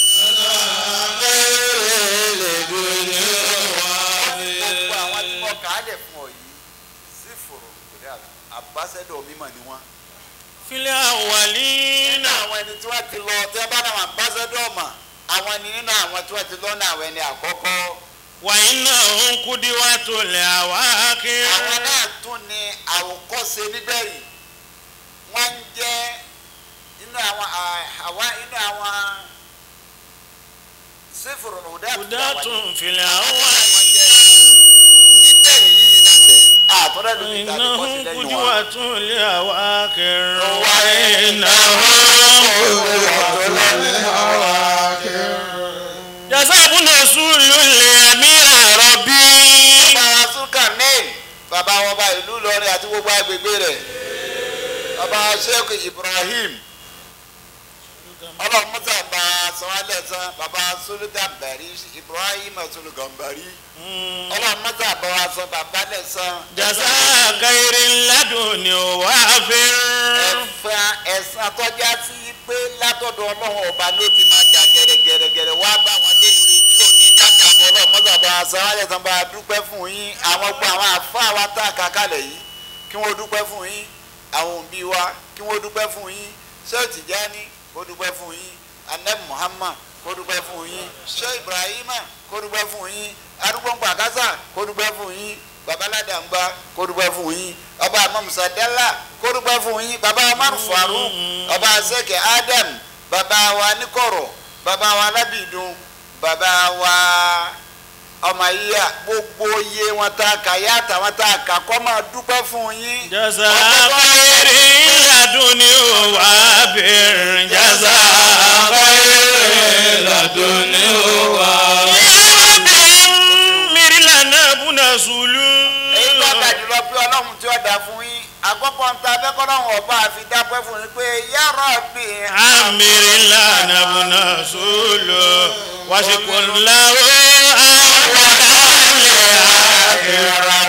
gbogbo àwọn tí wọ́n kà á lẹ̀ fún ọ yìí sífùrù hudatun àbáṣẹ́dọ̀ mímọ̀ ni wọ́n. fil awwalina nínú àwọn ẹni tí wọ́n ti lọ tí wọ́n bá náà ambassador mà àwọn ni nínú àwọn tí wọ́n ti lọ ní àwọn ẹni àkọ́kọ́ wa innahum kudiwatul awakir àwọn náà tún ní àwòkọ́ṣe níbẹ̀rì wọ́n ń jẹ́ inú àwọn àwa inú àwọn sífùrù kudatun fil wọ́n awwalina jẹ́ níbẹ̀rì yìí náà sẹ́ àtúndẹ̀ ló ti ta ní kọ́sí innahum lẹ́yìn wọn. kudiwatul awakir Wa jasabuna sulul amir rabbi bàbá sulkanin bàbá wọn bá ìlú Ìlọrin àti gbogbo agbègbè rẹ̀ bàbá sheikh ibrahim ọlọ́run mọ́tà bá sanwó-alẹ́ san bàbá sulugambari ibrahim sulugambari ọlọ́run mọ́tà bá wa san bàbá lẹ̀ san jasa khairin laduni wafir ẹ̀fà ẹ̀sán tọ́já sí pé látọ̀dọ̀ ọlọ́run ọba ló ti máa jà gẹ̀rẹ́gẹ̀rẹ́gẹ̀rẹ́ wá bá wọn dé ìrè tí ò ní jájà bọ́ ọlọ́run mọ́tà bá wa sanwó-alẹ́ san bá wa dúpẹ́ fún yín àwọn gbọ́ àwọn àfáà wa tá a kà kalẹ̀ yìí kí wọ́n dúpẹ́ fún yín àwọn òbí wa kí wọ́n dúpẹ́ fún yín Sheikh Tijani kó dúpẹ́ fún yín Anab Muhammad kó dúpẹ́ fún yín Sheikh Ibrahima kó dúpẹ́ fún yín arúgbóǹgbò àkásà kó dúpẹ́ fún yín babaládàgbà kó dúpẹ́ fún yín ọba amamusa dẹ́là kó dúpẹ́ fún yín baba Umar Farouk ọba sẹ́kẹ̀ Adam baba wa Nikoro baba wa Alábìdún baba wa ọmọ yíyá gbogbo iye wọn tá a kà yá àtàwọn tá a kà kọ́ máa dúpẹ́ fún yín. jasa khairin laduni wafir jasa khairin laduni wafir mirilana buna sulu èyí tó ga jùlọ pé ọlọ́run tí ó dá fún yín àkọ́kọ́ ń ta abẹ́kọ́lọ́run ọba àfi dápẹ́ fún yín pé ya Rabbi amirilana buna sulu wasikunlawo awalale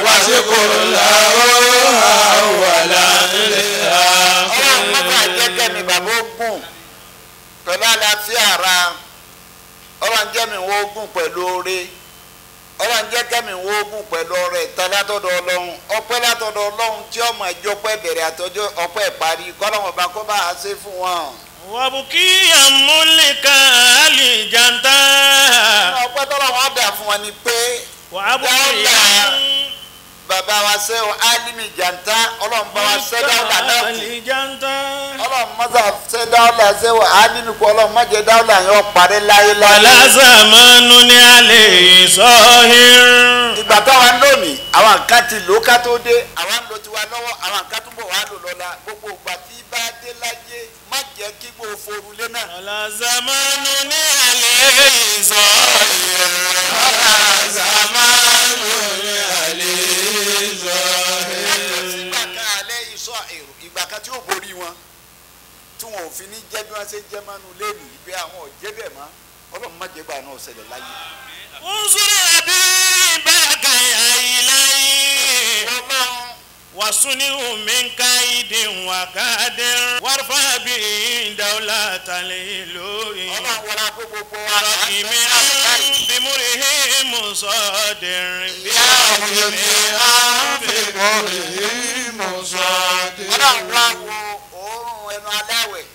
ọlọ́run mọ́tà jẹ́ kẹ́mi bàbá ogun pẹ̀lú àlàáfíà ara ọlọ́run jẹ́ mi wọ́n ogun pẹ̀lú oore ọlọ́run jẹ́ kẹ́mi wọ́n ogun pẹ̀lú ọrẹ ìta látọ̀dọ̀ ọlọ́run ọpẹ́ látọ̀dọ̀ ọlọ́run tí ọmọ ẹjọ́ pẹ́ bẹ̀rẹ̀ àtọ́jọ́ ọpẹ́ ìparí kọ́lọ́run ọba kó bá a ṣe fún wọn. wabukiya mulika alijanta ọpẹ́ tọ́lọ́run á dà fún wọn ni pé wabukiya bàbá wa ṣe o alimi janta ọlọ́run bá wa ṣe dáwọ́lá náà kù alijanta ọlọ́run mọ́tà ṣe dáwọ́lá ṣe o alimi kù ọlọ́run má jẹ́ dáwọ́lá yẹn parẹ́ láyéláyé. alazamanu ni ale sọhir ìgbà táwa ń lónìí àwọn nǹkan ti lò ó ká tó dé àwa ń lo tiwa lọ́wọ́ àwọn nǹkan tó bọ̀ wá lò lọ́la gbogbo ìgbà tí bá dé láyé má jẹ́ kí gbogbo foru lé náà. alazamanu ni ale sọhir ìgbà kan alẹ́ ìsọ èrò ìgbà kan tí ó borí wọn tí wọn ò fi ní jẹ́ bí wọ́n ṣe ń jẹ́ mánu lẹ́nu ìgbé àwọn ọ̀jẹ́ bẹ̀ mọ́ ọlọ́run má jẹ́ gbà náà ṣẹlẹ̀ láyé. unsuri abi baka ya ilayi ọlọ́run wasunihu min kaidin wa kadin warfa bi dawlata liloyi ọlọ́run wọlé akó gbogbo wa. rakimi bimurihi مصادر بأعظم أنف قوله مصادر ọlọ́run wá wo òórùn ẹnu aláwẹ̀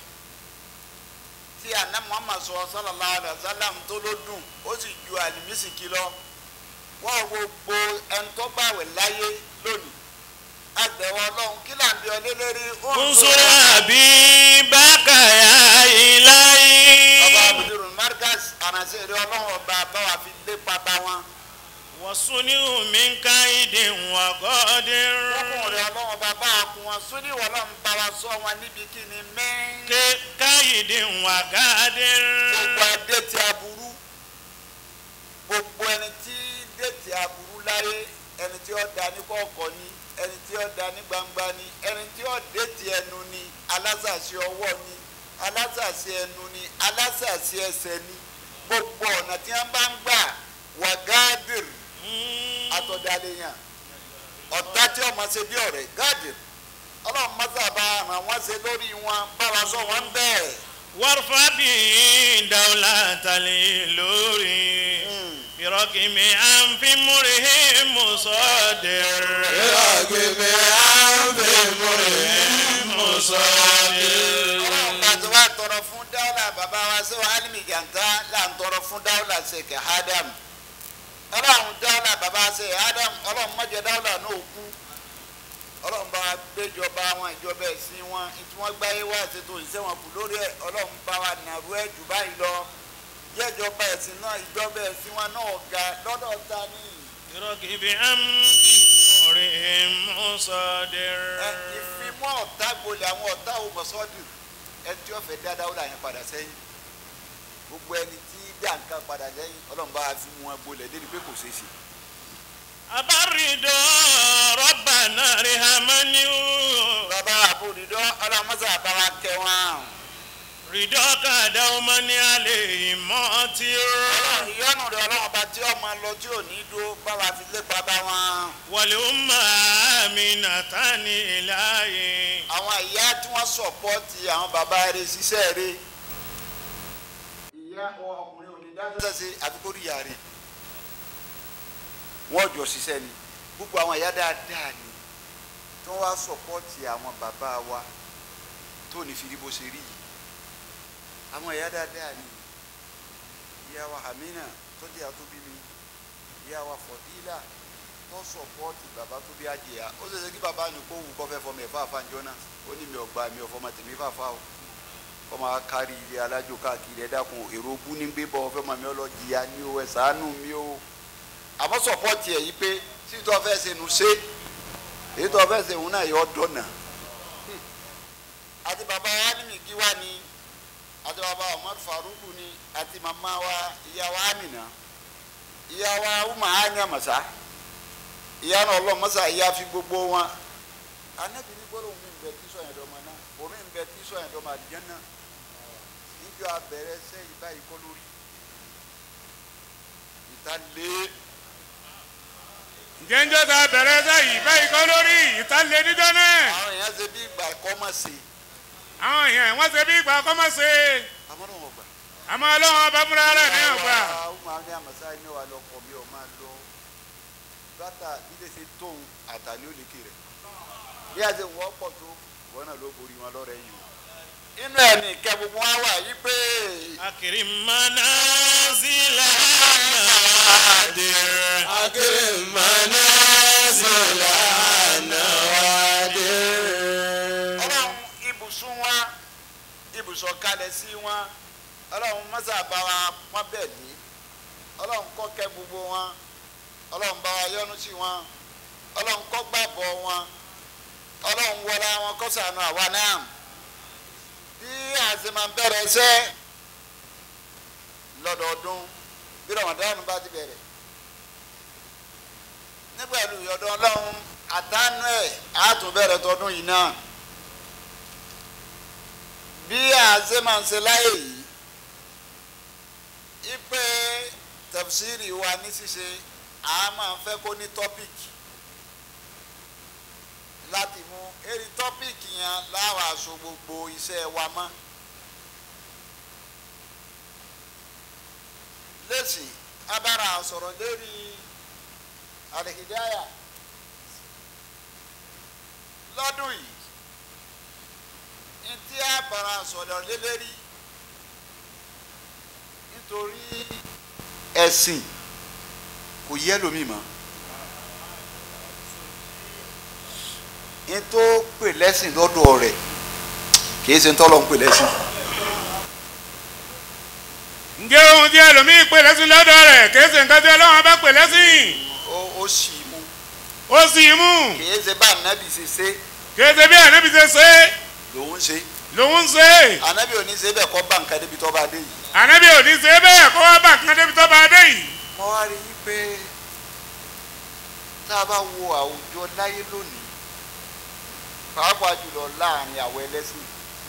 tí àná muhammad sọ sallallahu alaihi wasallam tó ló dùn ó sì ju àlìmísìkì lọ wọ́n wo gbogbo ẹni tó báwẹ̀ láyé lónìí agbẹ̀wọ̀ ọlọ́run kí là ń bí ọlé lórí انصر حبيبك يا إلهي ọba abudulayi marcus aránṣẹ́ eré ọlọ́run ọba báwa fi lé pátá wọn وصنه من كيد وقدر ọkùnrin ọlọ́run ọba báwa kún wọn sóní ìwọ ọlọ́run bá wa sọ wọn níbi kí ni mẹ́rin. ك- كيد وقدر gbogbo adé ti aburú gbogbo ẹni tí déètì aburú láyé ẹni tí ó da ní kọ̀ọ̀kọ̀ ni ẹni tí ó da ní gbangba ni ẹni tí ó déètì ẹnu ni alásàsí ọwọ́ ni alásàsí ẹnu ni alásàsí ẹsẹ̀ ni gbogbo ọ̀nà tí wọ́n bá ń gbà wà gáàdìr àtọ̀dálẹ́yàn ọ̀tá tí ọmọ ṣe bí ọ̀rẹ́ gáàdìr ọlọ́run mọ́sàbá ràn wọ́n ṣe lórí wọn báwa sọ wọ́n bẹ́ẹ̀. وارفع به دولة الإلوري برقم أنف مره مصادر بأعظم أنف قوله مصادر láti wá tọrọ fún dáwùlà bàbá wa sí wa alimi janta là ń tọrọ fún dáwùlà sèké adam ọlọ́run dáwùlà bàbá sèké adam ọlọ́run mọ̀jẹ̀ dáwùlà náà kú ọlọ́run bá wa gbéjọba wọn ìjọba ẹ̀sìn wọn tí wọ́n gbáyé wá ṣètò ìṣẹ́ wọn kù lórí ẹ̀ ọlọ́run bá wa nàrú ẹ̀ jù báyìí lọ jẹ́jọba ẹ̀sìn náà ìjọba ẹ̀sìn wọn náà ga lọ́dọ̀ ta ní برقم أنف مره مصادر ẹ ìfimọ́ ọ̀tá gbolẹ̀ àwọn ọ̀tá òmọ̀sọ́dù ẹ tí wọ́n fẹ́ dá dáwùlà yẹn padà sẹ́yìn gbogbo ẹni tí dá nǹkan padà sẹ́yìn ọlọ́run bá wa fi mú wọn gbolẹ̀ débi pé kò ṣeé ṣe. أبرد ربنا رحمني bàbá àbòdìdọ́ ọlọ́mọ́sá àbáwá kẹ́ wọn. رضاك دوما عليه ماتر ìyọ́nù rẹ̀ ọlọ́run ọba tí ọmọ lọ tí ò ní dúró báwa fi lépa bá wọn. والأمة آمنة إلهي àwọn ìyá tí wọ́n sọ̀pọ́tì àwọn bàbá rẹ̀ ṣiṣẹ́ rẹ̀. ìyá ọkùnrin ò ní dájọ́ sí àfikún ìyá rẹ̀. wọ́n jọ ṣiṣẹ́ ni gbogbo àwọn ìyá dáadáa ni tí wọ́n wá sọ̀pọ́tì àwọn bàbá wa tó ní fi rí bó ṣe rí yìí. àwọn ìyá dáadáa ni ìyá wa Amina tó jẹ́ àtúbí mi ìyá wa Fọ̀dílà tó sọ̀pọ́tì bàbá tó bí àjẹyà ó ṣe ṣe kí bàbá ní kó wù kó fẹ́ fọmọ ẹ̀fọ́ àfàǹjọ́ náà ó ní mi ò gba mi ò fọmọ tèmi fàfà o kọ́ máa kárí ilé alájò káàkiri ẹ dákun èrò bú ní gbé bọ́ fẹ́ mọ̀ mi ọlọ́ jìyà ní o ẹ̀ ṣàánú mi o àmọ́ sọ̀pọ́tì ẹ̀ yí pé tí tó fẹ́ ṣe nu ṣe èyí tó fẹ́ ṣe òun náà yọ dọ̀nà àti bàbá wa ní mi kí wá ni àti bàbá Umar Faruku ni àti màmá wa ìyá wa Amina ìyá wa Uma anya masa ìyá náà ọlọ́run masa ìyá fi gbogbo wọn anabi ní gbọ́dọ̀ mi bẹ tí sọ̀yìn dọ́mọ náà omi bẹ tí sọ̀yìn dọ́mọ àdìjẹ́ náà níjọ́ abẹ́rẹ́ sẹ́yìn báyìí kọ́ lórí ìta lé jẹ́njọ́ ta bẹ̀rẹ̀ sáyìí báyìí kọ́ lórí ìtàlẹ̀ níjọ́ náà àwọn èèyàn ṣe bí ìgbà kọ́ mọ̀ sí àwọn èèyàn wọ́n ṣe bí ìgbà kọ́mọ́ ṣe àmọ́ náà wọ́n gbà. àmọ́ ọlọ́run ọba múra rẹ̀ ní ọgbà Uma ní àmọ́sá ní wà lọ́kọ̀ mi ò máa lọ bàtà ilé ṣe tóun àtàlẹ́ òlékè rẹ̀ bí a ṣe wọ́ pọ̀ tó ìwọ náà ló borí wọn lọ́rẹ̀ yìí o. inú ẹ̀ ní ìkẹ́ gbogbo wa wà yí pé أكرم منازل نادر أكرم منازل نوادر ọlọ́run ibùsùn wa ibùsọ̀ kalẹ̀ sí wọn ọlọ́run mọ́sà bá wa pọ́n bẹ́ẹ̀ ní ọlọ́run kó kẹ́ gbogbo wọn ọlọ́run bá wa yọ́nú sí wọn ọlọ́run kó gbàbọ̀ wọn ọlọ́run wọlé wọn kó ṣàánú àwa náà bí àṣẹ máa ń bẹ̀rẹ̀ iṣẹ́ lọ́dọọdún bí rọ̀mọ̀dánù bá ti bẹ̀rẹ̀ nígbà ìlú ìyọ̀dọ̀ ọlọ́run àtànú ẹ̀ á tún bẹ̀rẹ̀ tọdún yìí náà bí àṣẹ máa ń ṣe láyè yìí ipe tafsiri wa ní ṣíṣe a máa fẹ́ kó ní tọ́pìkì láti mú eri tọ́pìkì yẹn láwọn aṣọ gbogbo iṣẹ́ wa mọ́ lẹ́sìn abára sọ̀rọ̀ lórí alihidaya lọ́dún yìí ntí abára sọ̀rọ̀ lé lórí nítorí ẹ̀sìn kò yẹ lómi mọ́ ntó pè lẹ́sìn lọ́dọ̀ rẹ̀ kì í ṣe ntọ́lọ́ ń pè lẹ́sìn. ǹjẹ́ ohun tí ẹlòmíì pè lẹ́sìn lọ́dọ̀ rẹ̀ kìí ṣe nǹkan tí ọlọ́run bá pè lẹ́sìn ó ó sì mú ó sì mú kì í ṣe bá ànábì ṣe ṣe kìí ṣe bí ànábì ṣe ṣe lòun ṣe lòun ṣe ànábì ò ní ṣe bẹ́ẹ̀ kọ́ bá nǹkan débi tó bá dé yìí. ànábì ò ní ṣe bẹ́ẹ̀ kó wá bá nǹkan débi tó bá dé yìí. mo wá rí i pé tá a bá wo àwùjọ láyé lónìí pàápàá jùlọ láàrin àwọn ẹlẹ́sìn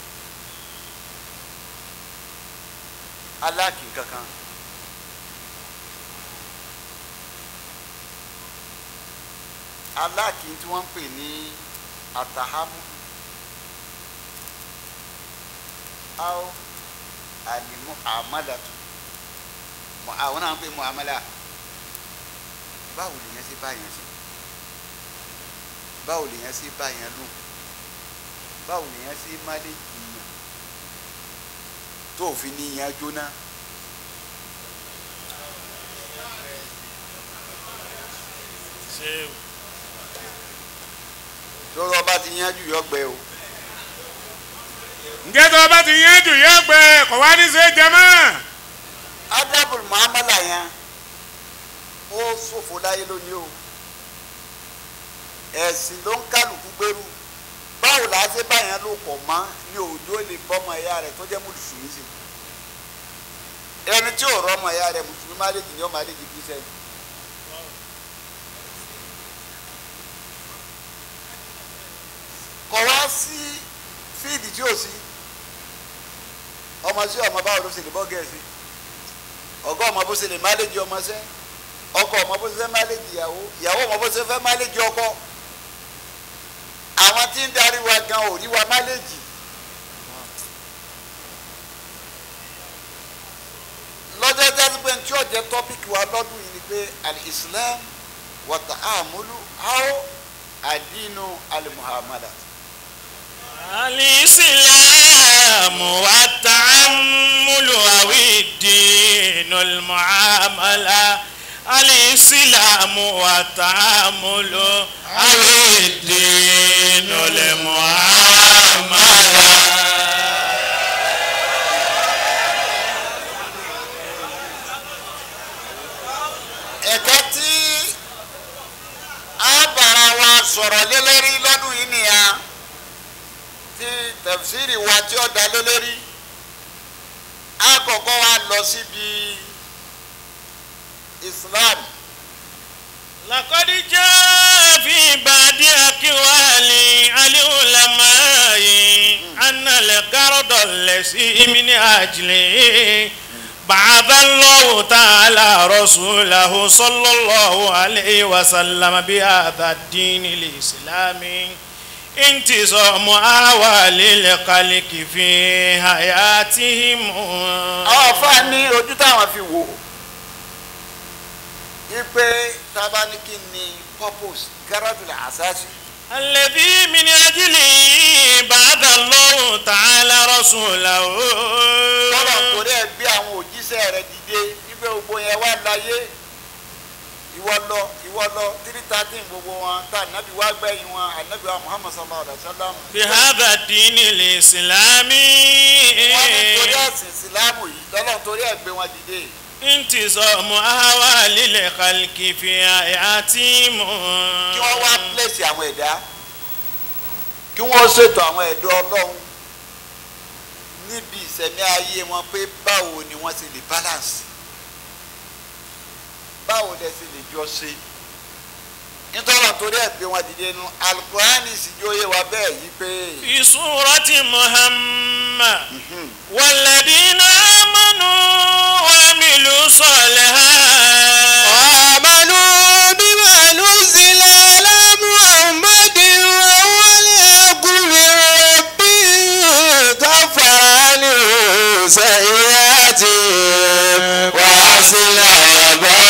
aláàkì kankan aláàkì tí wọ́n ń pè ní àtàhámù áó àlìmú àmàlàtù mọ àwọn náà ń pè mọ àmàlà báwo lèyàn ṣe báyẹn ṣe báwo lèyàn ṣe báyẹn lò báwo lèyàn ṣe má lè jìyàn tó fi ní ìyẹn jóná. lọ́rọ̀ ọba ti yanjú yọgbẹ o ǹjẹ́ tó o bá ti yẹn jù yẹ gbẹ kò wá ní ṣe jẹ mọ́. adabul muamala yẹn ó ṣòfò láyé lónìí o ẹ̀sìn ló ń kálukú gbèrú báwo la ṣe báyẹn ló pọ̀ mọ́ ní òjò lè bọ́mọ ẹ̀yà rẹ̀ tó jẹ́ mùsùlùmí sí ẹni tí ò rọ́mọ ẹ̀yà rẹ̀ mùsùlùmí má lè jìnnì ọ́ má lè jì kírísẹ́nì. kọ̀ wá sí fíìdì tí ò sí ọmọ sí ọmọ báwo ló ṣe lè bọ́ gẹ̀ẹ́sì ọgọ́ ọmọ bó ṣe lè máléjì ọmọ sẹ́ ọkọ ọmọ bó ṣe fẹ́ máléjì ìyàwó ìyàwó ọmọ bó ṣe fẹ́ máléjì ọkọ àwọn tí ń darí wa gan ò rí wa máléjì lọ́jọ́ jáde pé tí ó jẹ́ tọ́pìkì wa lọ́dún yìí ni pé al-islam wa ta'amulu how adinu al-muhammadu. الإسلام والتعامل أو الدين المعاملة الإسلام والتعامل أو الدين المعاملة ẹ̀ka tí a bára wa sọ̀rọ̀ lé lórí lọ́dún yìí nìyà tí tẹ̀fsírì wa tí ó dá lé lórí a kọ́kọ́ wa lọ síbi Islam لقد جاء في بعض أقوال العلماء أن القرض الذي من أجله بعث الله تعالى رسوله صلى الله عليه وسلم بهذا الدين الإسلامي انتظام أحوال الخلق في حياتهم àwọn afa ní ojú táwọn fi wò ipe tabaniki ni purpose garadul asasi الذي من أجله بعث الله تعالى رسوله tọ́lọ̀ torí ẹ̀ gbé àwọn òjíṣẹ́ rẹ̀ dìde wípé gbogbo yẹn wá láyé ìwọ lọ ìwọ lọ three thirteen gbogbo wọn tá ànábì wá gbẹ̀yìn wọn ànábì wa muhammad sallallahu alayhi wa sallam. بهذا الدين الإسلامي wọ́n ní torí ẹ̀sìn ìsìlámù yìí tọ́lọ̀ torí ẹ̀ gbé wọn dìde. انتظام أحوال الخلق في حياتهم kí wọ́n wá pèsè àwọn ẹ̀dá kí wọ́n ṣètò àwọn ẹ̀dá ọlọ́run níbi ìsẹ̀mí ayé wọn pé báwo ni wọ́n ti lè balance báwo lẹ ti lè jọ ṣe nítorí torí ẹ̀ gbé wọn dìde nu alukurani sì jó yé wa bẹ́ẹ̀ yí pé في سورة محمد والذين آمنوا وعملوا الصالحات آمنوا بما نزل على محمد وهو الحق من ربهم كفر عنهم سيئاتهم وأصلح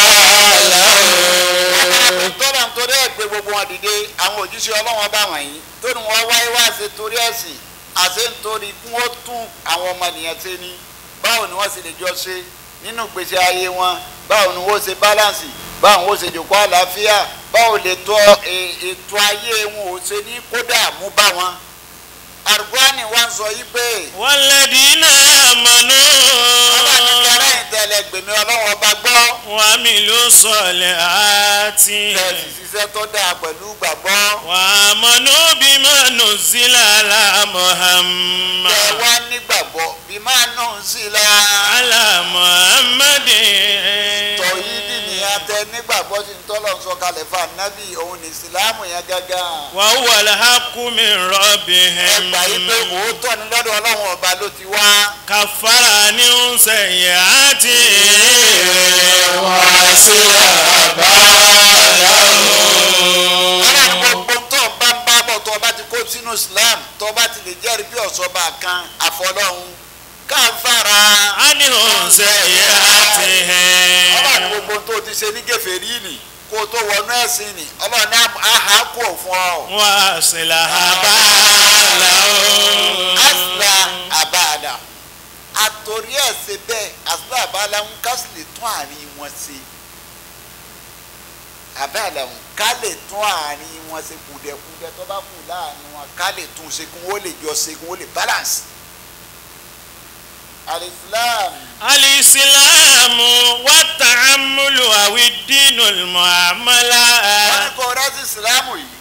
gbogbo wọn dìde àwọn òjíṣẹ́ ọlọ́wọ́n bá wọ̀nyí tó ní wọ́n wáyé wá ṣe torí ẹ̀sìn àṣẹ nítorí kí wọ́n tún àwọn ọmọnìyàn ṣe ni báwo ni wọ́n sì lè jọ ṣe nínú ìgbésí ayé wọn báwo ni wọ́n ṣe báláǹsì báwo ni wọ́n ṣe jòkó àlàáfíà báwo lè tọ́ e- ètò ayé wọn ò ṣe ní kódà mú bá wọn. àrùbáàní wa ń sọ yí pé والذين آمنوا ọba ní kẹrẹ ìtẹ̀lẹ̀ gbèmí ọlọ́wọ́n bá gbọ́ وعملوا الصالحات tẹ̀sí ṣiṣẹ́ tó dáa pẹ̀lú gbàgbọ́. وآمنوا بما نزل على محمد tẹ wá nígbàgbọ́ bí máa nù sí la. على محمد tọ̀yí dì ní atẹ nígbàgbọ́ sí ń tọ́lọ̀ sọ kalẹ̀ fún anábì òun ní ìsìlámù yẹn gángan. وهو الحق من ẹ ربهم gbà yí pé òótọ́ ni lọ́dọ̀ ọlọ́run ọba ló ti wá. كفر عنهم سيئاته ọlọ́run gbogbo tó o bá ń bá bọ̀ tó o bá ti kó sínú islam tó o bá ti lè jẹ́rìí bí ọ̀ṣọ́ba kan àfọlọ́run káfàrà. عنهم سيئاتهم ọlọ́run gbogbo tó o ti ṣe ní kèfèrí nì kó o tó wọnú ẹ̀sìn nì ọlọ́run ní àhá kò fún ọ. وأصلح بالهم asla abada àtòrí ẹ̀ ṣe bẹ́ẹ̀ asla abala ń ká sì lè tún àárín wọn ṣe abala ń ká lè tún àárín wọn ṣe kùdẹ̀kùdẹ̀ tó bá kù láàrin wọn ká lè tún ṣe kí wọ́n lè jọ ṣe kí wọ́n lè balance. alislam الإسلام والتعامل أو الدين المعاملة wọ́n ní kó rẹ́sì ìsìlámù yìí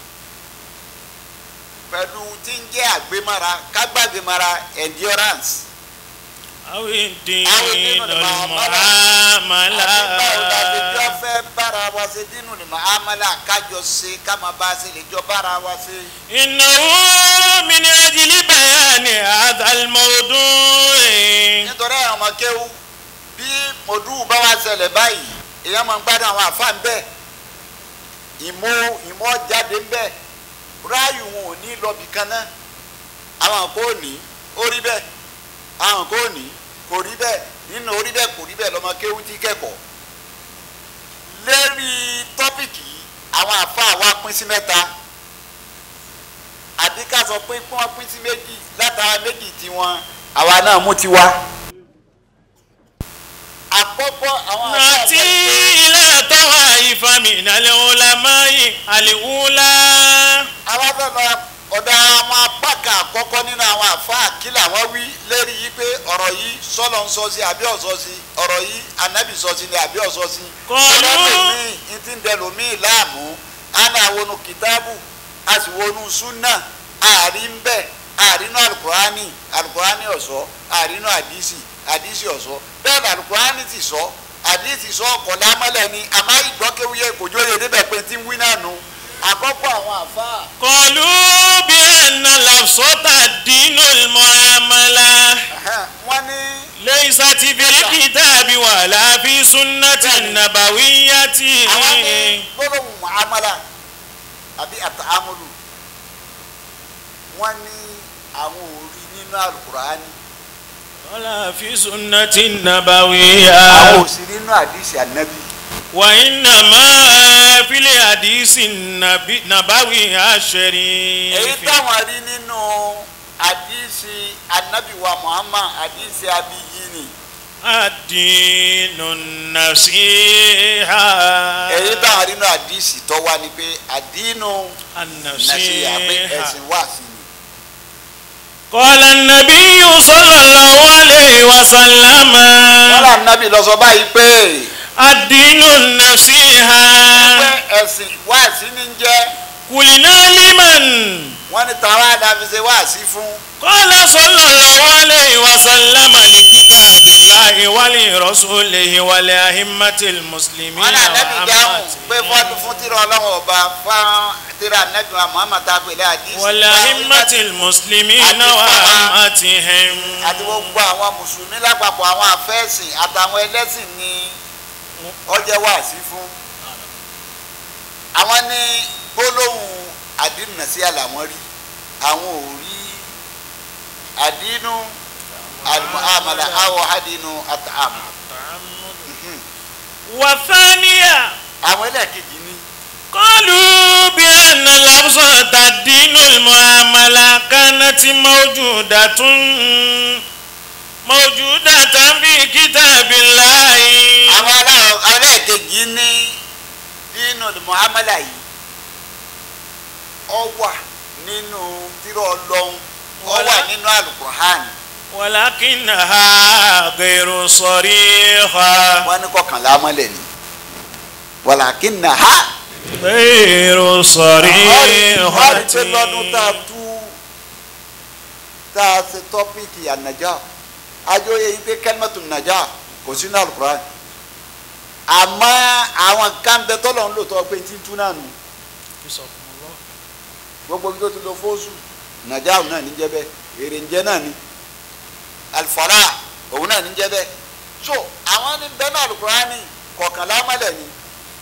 pẹ̀lú tí ń jẹ́ àgbémára kágbàgbémára endurance. أو الدين أو الدين المعاملة. المعاملة àti báwo la ṣe jọ fẹ́ bára wa ṣe dínú ni màámàlà kájọ ṣe ká máa bá a ṣe lè jọ bára wa ṣe. إنه من أجل بيان هذا الموضوع nítorí àwọn ọmọ kéwú bí mòdù bá wa ṣẹlẹ̀ báyìí èèyàn máa ń gbádùn àwọn àfáà ń bẹ̀ ìmọ̀ ìmọ̀ jáde ń bẹ̀ ráàyù wọn ò ní lọ́bì kan náà àwọn kò ní ó rí bẹ́ẹ̀ àwọn kò ní kò rí bẹ́ẹ̀ nínú orí bẹ́ẹ̀ kò rí bẹ́ẹ̀ lọ́mọ kéwú ti kẹ́kọ̀ọ́ lérí tọ́pìkì yìí àwọn àfáà wa pín sí mẹ́ta àbí ká sọ pé kí wọ́n pín sí méjì látara méjì tiwọn àwa náà mú tiwa. àkọ́kọ́ àwọn àfáà نأتي sọ pé إلى طوائف من العلماء الأولى àwa fẹ́ lọ ọ̀dọ̀ àwọn apá kan àkọ́kọ́ nínú àwọn àfáà kí làwọn wí lérí yìí pé ọ̀rọ̀ yìí sọ́lọ́ ń sọ sí àbí ọ̀sọ́ sí ọ̀rọ̀ yìí ànábì sọ sí ni àbí ọ̀sọ́ sí. Kọlu. ọlọ́mìn ní ti ń dẹnu mí láàmú àná àwọnú kìtáàbù a sì wọnú súnà àárín ń bẹ̀ àárínú alukurani alukurani ọ̀sọ́ àárínú àdìsí àdìsí ọ̀sọ́ bẹ́ẹ̀ ni alukurani ti sọ àdìsí sọ ọkọ̀lẹ́ amọ́lẹ̀ ni àmọ́ ìgbọ́kéwúyẹ kòjó yẹ débẹ̀ pé tí ń wí náà nu àkọ́kọ́ àwọn àfáà قالوا بأن لفظة الدين المعاملة wọ́n ní ليست في الكتاب ولا في سنة النبوية àwọn ní gbólóhùn muamala àbí àtàmúlù wọ́n ní àwọn ò rí nínú alukurani ولا في سنة àwọn النبوية ò sí nínú àdìsí ànábì وإنما في الحديث النبي- النبوي èyí الشريف táwọn rí nínú àdìsí ànábì wa muhammad àdìsí abiyi ni الدين النصيحة èyí táwọn rí nínú àdìsí tó wá ni pé àdínú nàṣíyà pé النصيحة ẹ̀sìn wà sí ni. قال النبي صلى الله عليه وسلم wọ́n là nábì lọ sọ báyìí pé الدين النصيحة pé ẹ̀sìn wà sí ni ń jẹ́ قلنا لمن wọ́n ní tàwa àdàfi ṣe wà sí fún. قال صلى الله عليه وسلم لكتاب الله ولرسوله ولأئمة المسلمين wọn náà nẹbi dáhùn pé fọdún وعامتهم fún tìrọ Ọlọ́run ọba fáwọn tìrọ nẹbi wa Muhammad abdulayi hadith ولأئمة المسلمين àti وعامتهم gbogbo àwọn mùsùlùmí lápapọ̀ àwọn afẹ́sìn àtàwọn ẹlẹ́sìn ni ọjọ́ wà sí fún. àwọn ní gbólóhùn àdínù náà sí àlàwọ́n rí àwọn ò rí àdínù àmàlà àwọ̀ àdínù àtàmù. والثانية àwọn ẹlẹ́ẹ̀kejì ní قالوا بأن لفظة الدين المعاملة كانت موجودة موجودة في كتاب الله àwọn aláwọ̀ ẹlẹ́ẹ̀kejì ní nínú muhammadu yìí ọ wà nínú tírọ̀ ọlọ́run ọ wà nínú alukur'an ولكنها غير صريحة wọn ní kọkànlá mọ́lẹ̀ ni wàlàkínà ha. غير ọ̀rì صريحة pé lọ́dún tá a tú tá a ṣe tọ́pìkì ànàjà ajóye yìí pé kẹ́lmẹ́tù nàjà kò sínú alukur'an àmọ́ àwọn kan bẹ tọ́lọ̀ ń lò tọ́ pé tí ń tú náà nù gbogbo bí tó ti lọ fóṣù nàjà òun náà ní jẹ́ bẹ́ẹ̀ èrè ń jẹ́ náà ni alifọ́lá òun náà ní jẹ́ bẹ́ẹ̀ so àwọn ní bẹ́ẹ̀ náà alukur'an ni kọ̀ọ̀kanlá mọ́lẹ̀ ni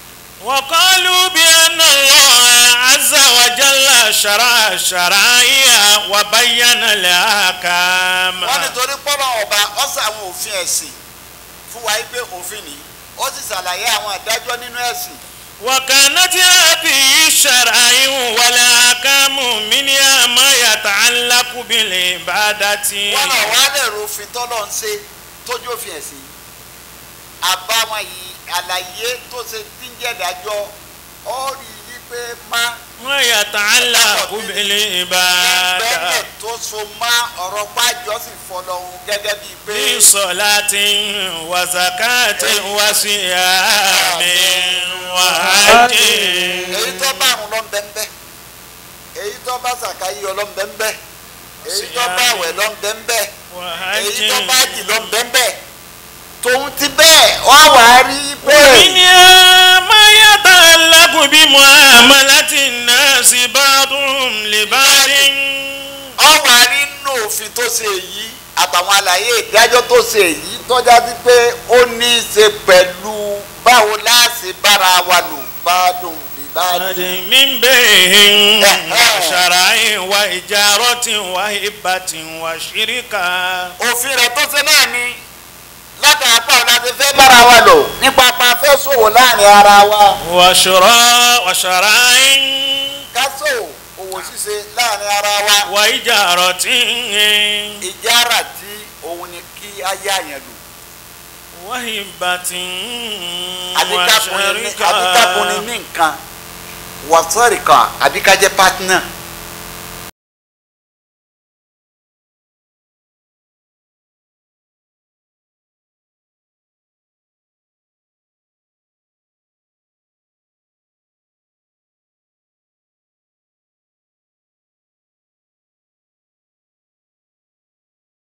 وقالوا بأن الله عز وجل شرع الشرائع وبين الأحكام wọ́n nítorí pọ́lọ́ ọba ọ̀sẹ̀ àwọn òfin ẹ̀sìn fún wa pé òfin ni ó sì ṣàlàyé àwọn àdájọ́ nínú ẹ̀sìn وكانت هذه الشرائع والأحكام منها ما يتعلق بالعبادة wọ́n náà wá lè rofin tọ́lọ̀ ń ṣe tójú òfin ẹ̀sìn yìí àbáwọn yìí àlàyé tó ṣe tíńjẹ̀dájọ́ ó rí i pé má ما يتعلق بالعبادة bẹ́ẹ̀ tó so má ọ̀rọ̀ pájọ́ sì fọlọ́hún gẹ́gẹ́ bíi pé في صلاة وزكاة وصيام وحج èyí tó bá àrùn lọ bẹ́ẹ̀ èyí tó bá sàkáyé ọlọ́ bẹ́ẹ̀ èyí tó bá àwẹ̀ lọ bẹ́ẹ̀ èyí tó bá jì lọ bẹ́ẹ̀ tòun ti bẹ́ẹ̀ wọ́n wà á rí pé ومنها ما يتعلق بمعاملة الناس بعضهم لبعض wọ́n wà á rí nínú òfin tó ṣe èyí àtàwọn àlàyé ìdájọ́ tó ṣe èyí tọ́já sí pé ó ní í ṣe pẹ̀lú báwo láàṣì bára wa lò bá dùn bí bá dùn. من بين شرع وإجارة وهبة وشركة òfin rẹ̀ tó ṣe náà ni látara pa ọ̀la ti fẹ́ bára wa lò nípa pa fẹ́ ṣòwò láàrin ara wa. وشراء وشرع ká ṣòwò òwò ṣíṣe láàrin ara wa. وإجارة ìjára tí òun ni kí á yá yẹn lò. وهبة àbíkákùnrin ní وشركة nǹkan wàsọ́ọ̀rì kan àbíkájẹ́ pátínà